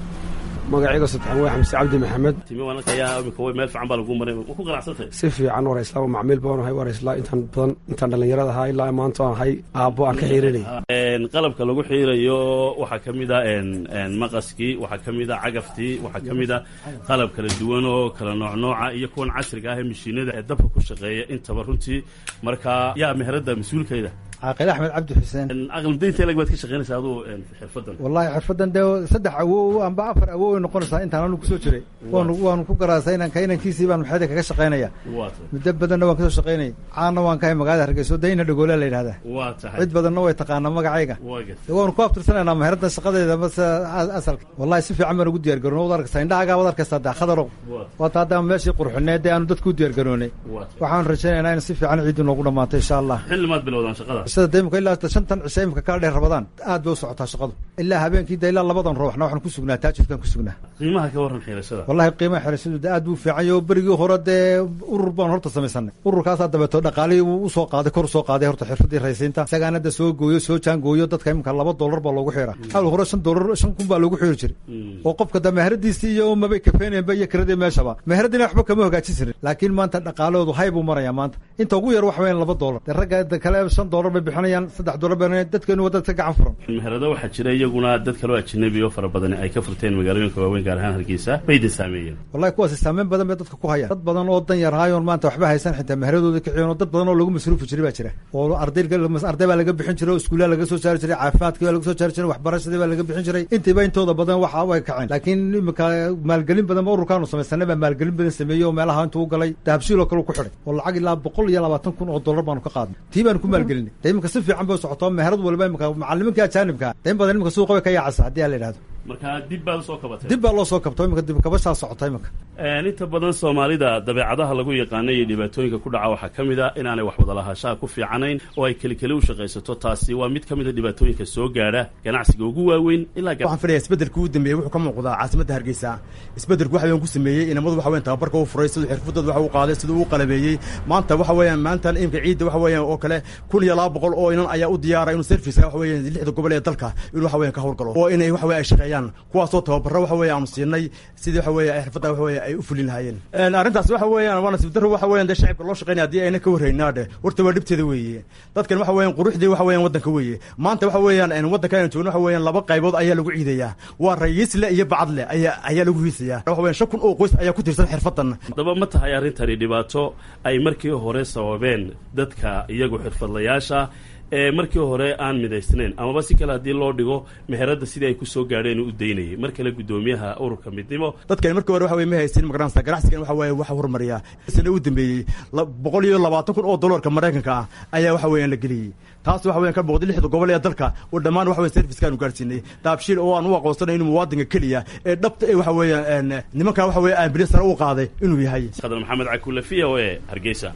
magacayga saddexan waa xamse cabdi maxamed timi wananka ayaa imika way meel fiican baa lagu maray ma ku qanacsantay si fiican warayslaa oo macmiil baan ahay warayslaa intaan badan intaan dhallinyarada ahaa ilaa maanta aan ahay aabbo aan ka xiirinayay qalabka lagu xiirayo waxaa ka mid a maqaskii waxaa ka mid a cagaftii waxaa ka mid a qalab kala duwan oo kala noocnooca iyo kuwan casriga ah ee mashiinada ee dabka ku shaqeeya intaba runtii marka yaa meherada mas-uulkayda caaqil axmed cabdi xuseen aqladaynta lag baad ka shaqaynaysaa aduu xirfadan wallahi xirfadan dee saddex awow amba afar awow ay noqonaysaa intaan anu kusoo jiray waanu waanu ku garaasay inanka inankiisii baan maxeeda kaga shaqaynaya muddo badanna waan kasoo shaqaynayay caanna waan kahay magaalada hargeyso dayna dhagoola la yidhahdaa waa tahay cid badanna way taqaanaa magacayga waanu ku abtirsanaynaa meherada shaqadeeda mase asalka wallahi si fiican baan ugu diyaar garoon wad arkaysaa indhahaagaa wad arkaysaa daa khadarow waata haddaan meeshii qurxineed dee aanu dadku u diyaar garoonay waxaan rajaynaynaa in si fiican ciiddu noogu dhamaato insha allah xillimaad bilowdaan shaqada sida de imika ilaa shantan cishe imika kala dheer rabadaan aad bay u socotaa shaqadu ilaa habeenkii de ilaa labadan ruuxna waxaan ku sugnaa taajirkaan ku sugnaa qiimaha ka warran xirashada wallahi qiimaha xirashadu de aad buu fiican yaho berigii hore dee urur baan horta samaysanay ururkaasaa dabeeto dhaqaalihii uu usoo qaaday kor usoo qaaday horta xirfadii raysiinta isagaana da soo gooyo soo jaangooyo dadka imika laba dollar baa loogu xiraa hawl hore shan dollar shan kun baa loogu xiri jiray oo qofka da meheradiisii iyo mabay kafeenayanba iyo kiradii meeshaba meheradiina waxba kama hagaajin jirin laakiin maanta dhaqaalahoodu hay buu marayaa maanta inta ugu yar waxa weyan laba dollar de ragga kale shan dollar bay bixinayaan saddex dollar bay dadkeenu waa dad ka gacan furan meherado waxaa jira iyaguna dad kaloo ajnabi oo fara badan ay ka furteen magaalooyinka waaweyn gaar ahaan hargeysa bayda saameeyeen wallahi kuwaasi saameyn badan bay dadka ku hayaan dad badan oo dan yar haayoon maanta waxba haysan xitaa meheradooda kiciyon oo dad badan oo lagu masruufi jiray baa jira oo arday arday baa laga bixin jiray oo iskuullaha laga soo saari jiray caafimaadkii baa laga soo saari jiray waxbarashadii baa laga bixin jiray intiiba intooda badan waxa way kaceen laakiin imika maalgelin badan ba ururkaanu samaysanay baa maalgelin badan sameeyey oo meelaha intuu u galay dahabshiil oo kale ku xidhay oo lacag ilaa boqol iyo labaatan kun oo dollar baanu ka qaadnay tii baanu ku maalgelinay de imika si fiican bay socoto meherad waliba imika macalimiinka ajaanibka de in badan imika suuqa way ka yaacaysa haddii aa la yidhahdo marka dib baad usoo kabatay dib baa loo soo kabto imika dib kabashaa socota imika inta badan soomaalida dabeecadaha lagu yaqaana iyo dhibaatooyinka ku dhaca waxaa ka mid a inaanay wax wadalahaanshaha ku fiicanayn oo ay keli keli u shaqaysato taasi waa mid ka mid a dhibaatooyinka soo gaadha ganacsiga ugu waaweyn ilaa waxaan filaya isbeddelka ugu dambeeyey wuxuu ka muuqdaa caasimadda hargeysa isbeddelku waxa weyan ku sameeyey inamadu waxa weyan tababarka u furay siduu xirfadooda waxa u qaaday siduu u qalabeeyey maanta waxa weeyaan maanta imka ciidda waxa weeyaan oo kale kun iyo laba boqol oo inan ayaa u diyaara inuu serviceka waxa weeyaan lixda gobol ee dalka inuu waxa weyan ka howlgalo oo inay waxa weya ay shaqeeyaan kuwaasoo tababaro waxa weya aanu siinay sidii waxa weya xirfadda waxa weya ay u fulin lahaayeen arrintaas waxa weeyaan waa nasiib darro waxa weeyaan dee shacibka loo shaqeynaya haddii ayna ka warraynaa dheh horta waa dhibteeda weeye dadkan waxa weeyaan quruxdii waxa weeyaan waddanka weeye maanta waxa weeyaan waddanka aynu joogno waxa weeyaan laba qaybood ayaa lagu ciidayaa waa rayiisle iyo bacadle ayaa ayaa lagu hiisayaa waxa weeyaan shan kun oo qoys ayaa ku tirsan xirfaddan haddaba ma tahay arrintani dhibaato ay markii hore sababeen dadka iyagu xirfadlayaasha ee markii hore aan midaysnayn amaba si kale haddii loo dhigo meheradda sidii ay ku soo gaadheen u daynayay mar kale guddoomiyaha ururka midnimo dadkani markii hore waxa weye ma haysin magaranaysa ganacsigan waxa weeye waxa horumariyaa sana u dambeeyey boqol iyo labaatan kun oo dollarka maraykanka ah ayaa waxa weeyaan la geliyey taas waxa weyan ka boqday lixda gobol ee dalka oo dhammaan waxa weyan servicekaanu gaarsiinay daabshiil oo aan u aqoonsanay inuu muwaadinka keliya ee dhabta ee waxa weeyaan nimanka waxa weeye ambulance sare u qaaday inuu yahay khadar maxamed cakuule v o e hargeysa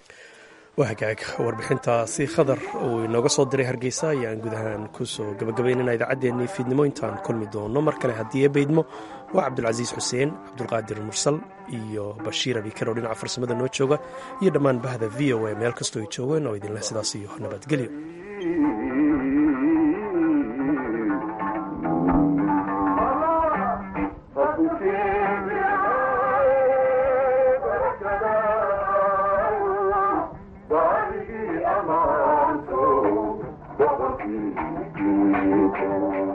waa hagaag warbixintaasi khadar uu inooga soo diray hargeysa ayaan guud ahaan kusoo gabagabaynana idaacaddeenii fiidnimo intaan kulmi doono mar kale haddii e baydmo waa cabdulcasiis xuseen cabdulqaadir mursal iyo bashiir abikar oo dhinaca farsamada noo jooga iyo dhammaan bahda v o a meel kastoo ay joogeen oo idinleh sidaas iyo nabadgelyo Aman to ii keenay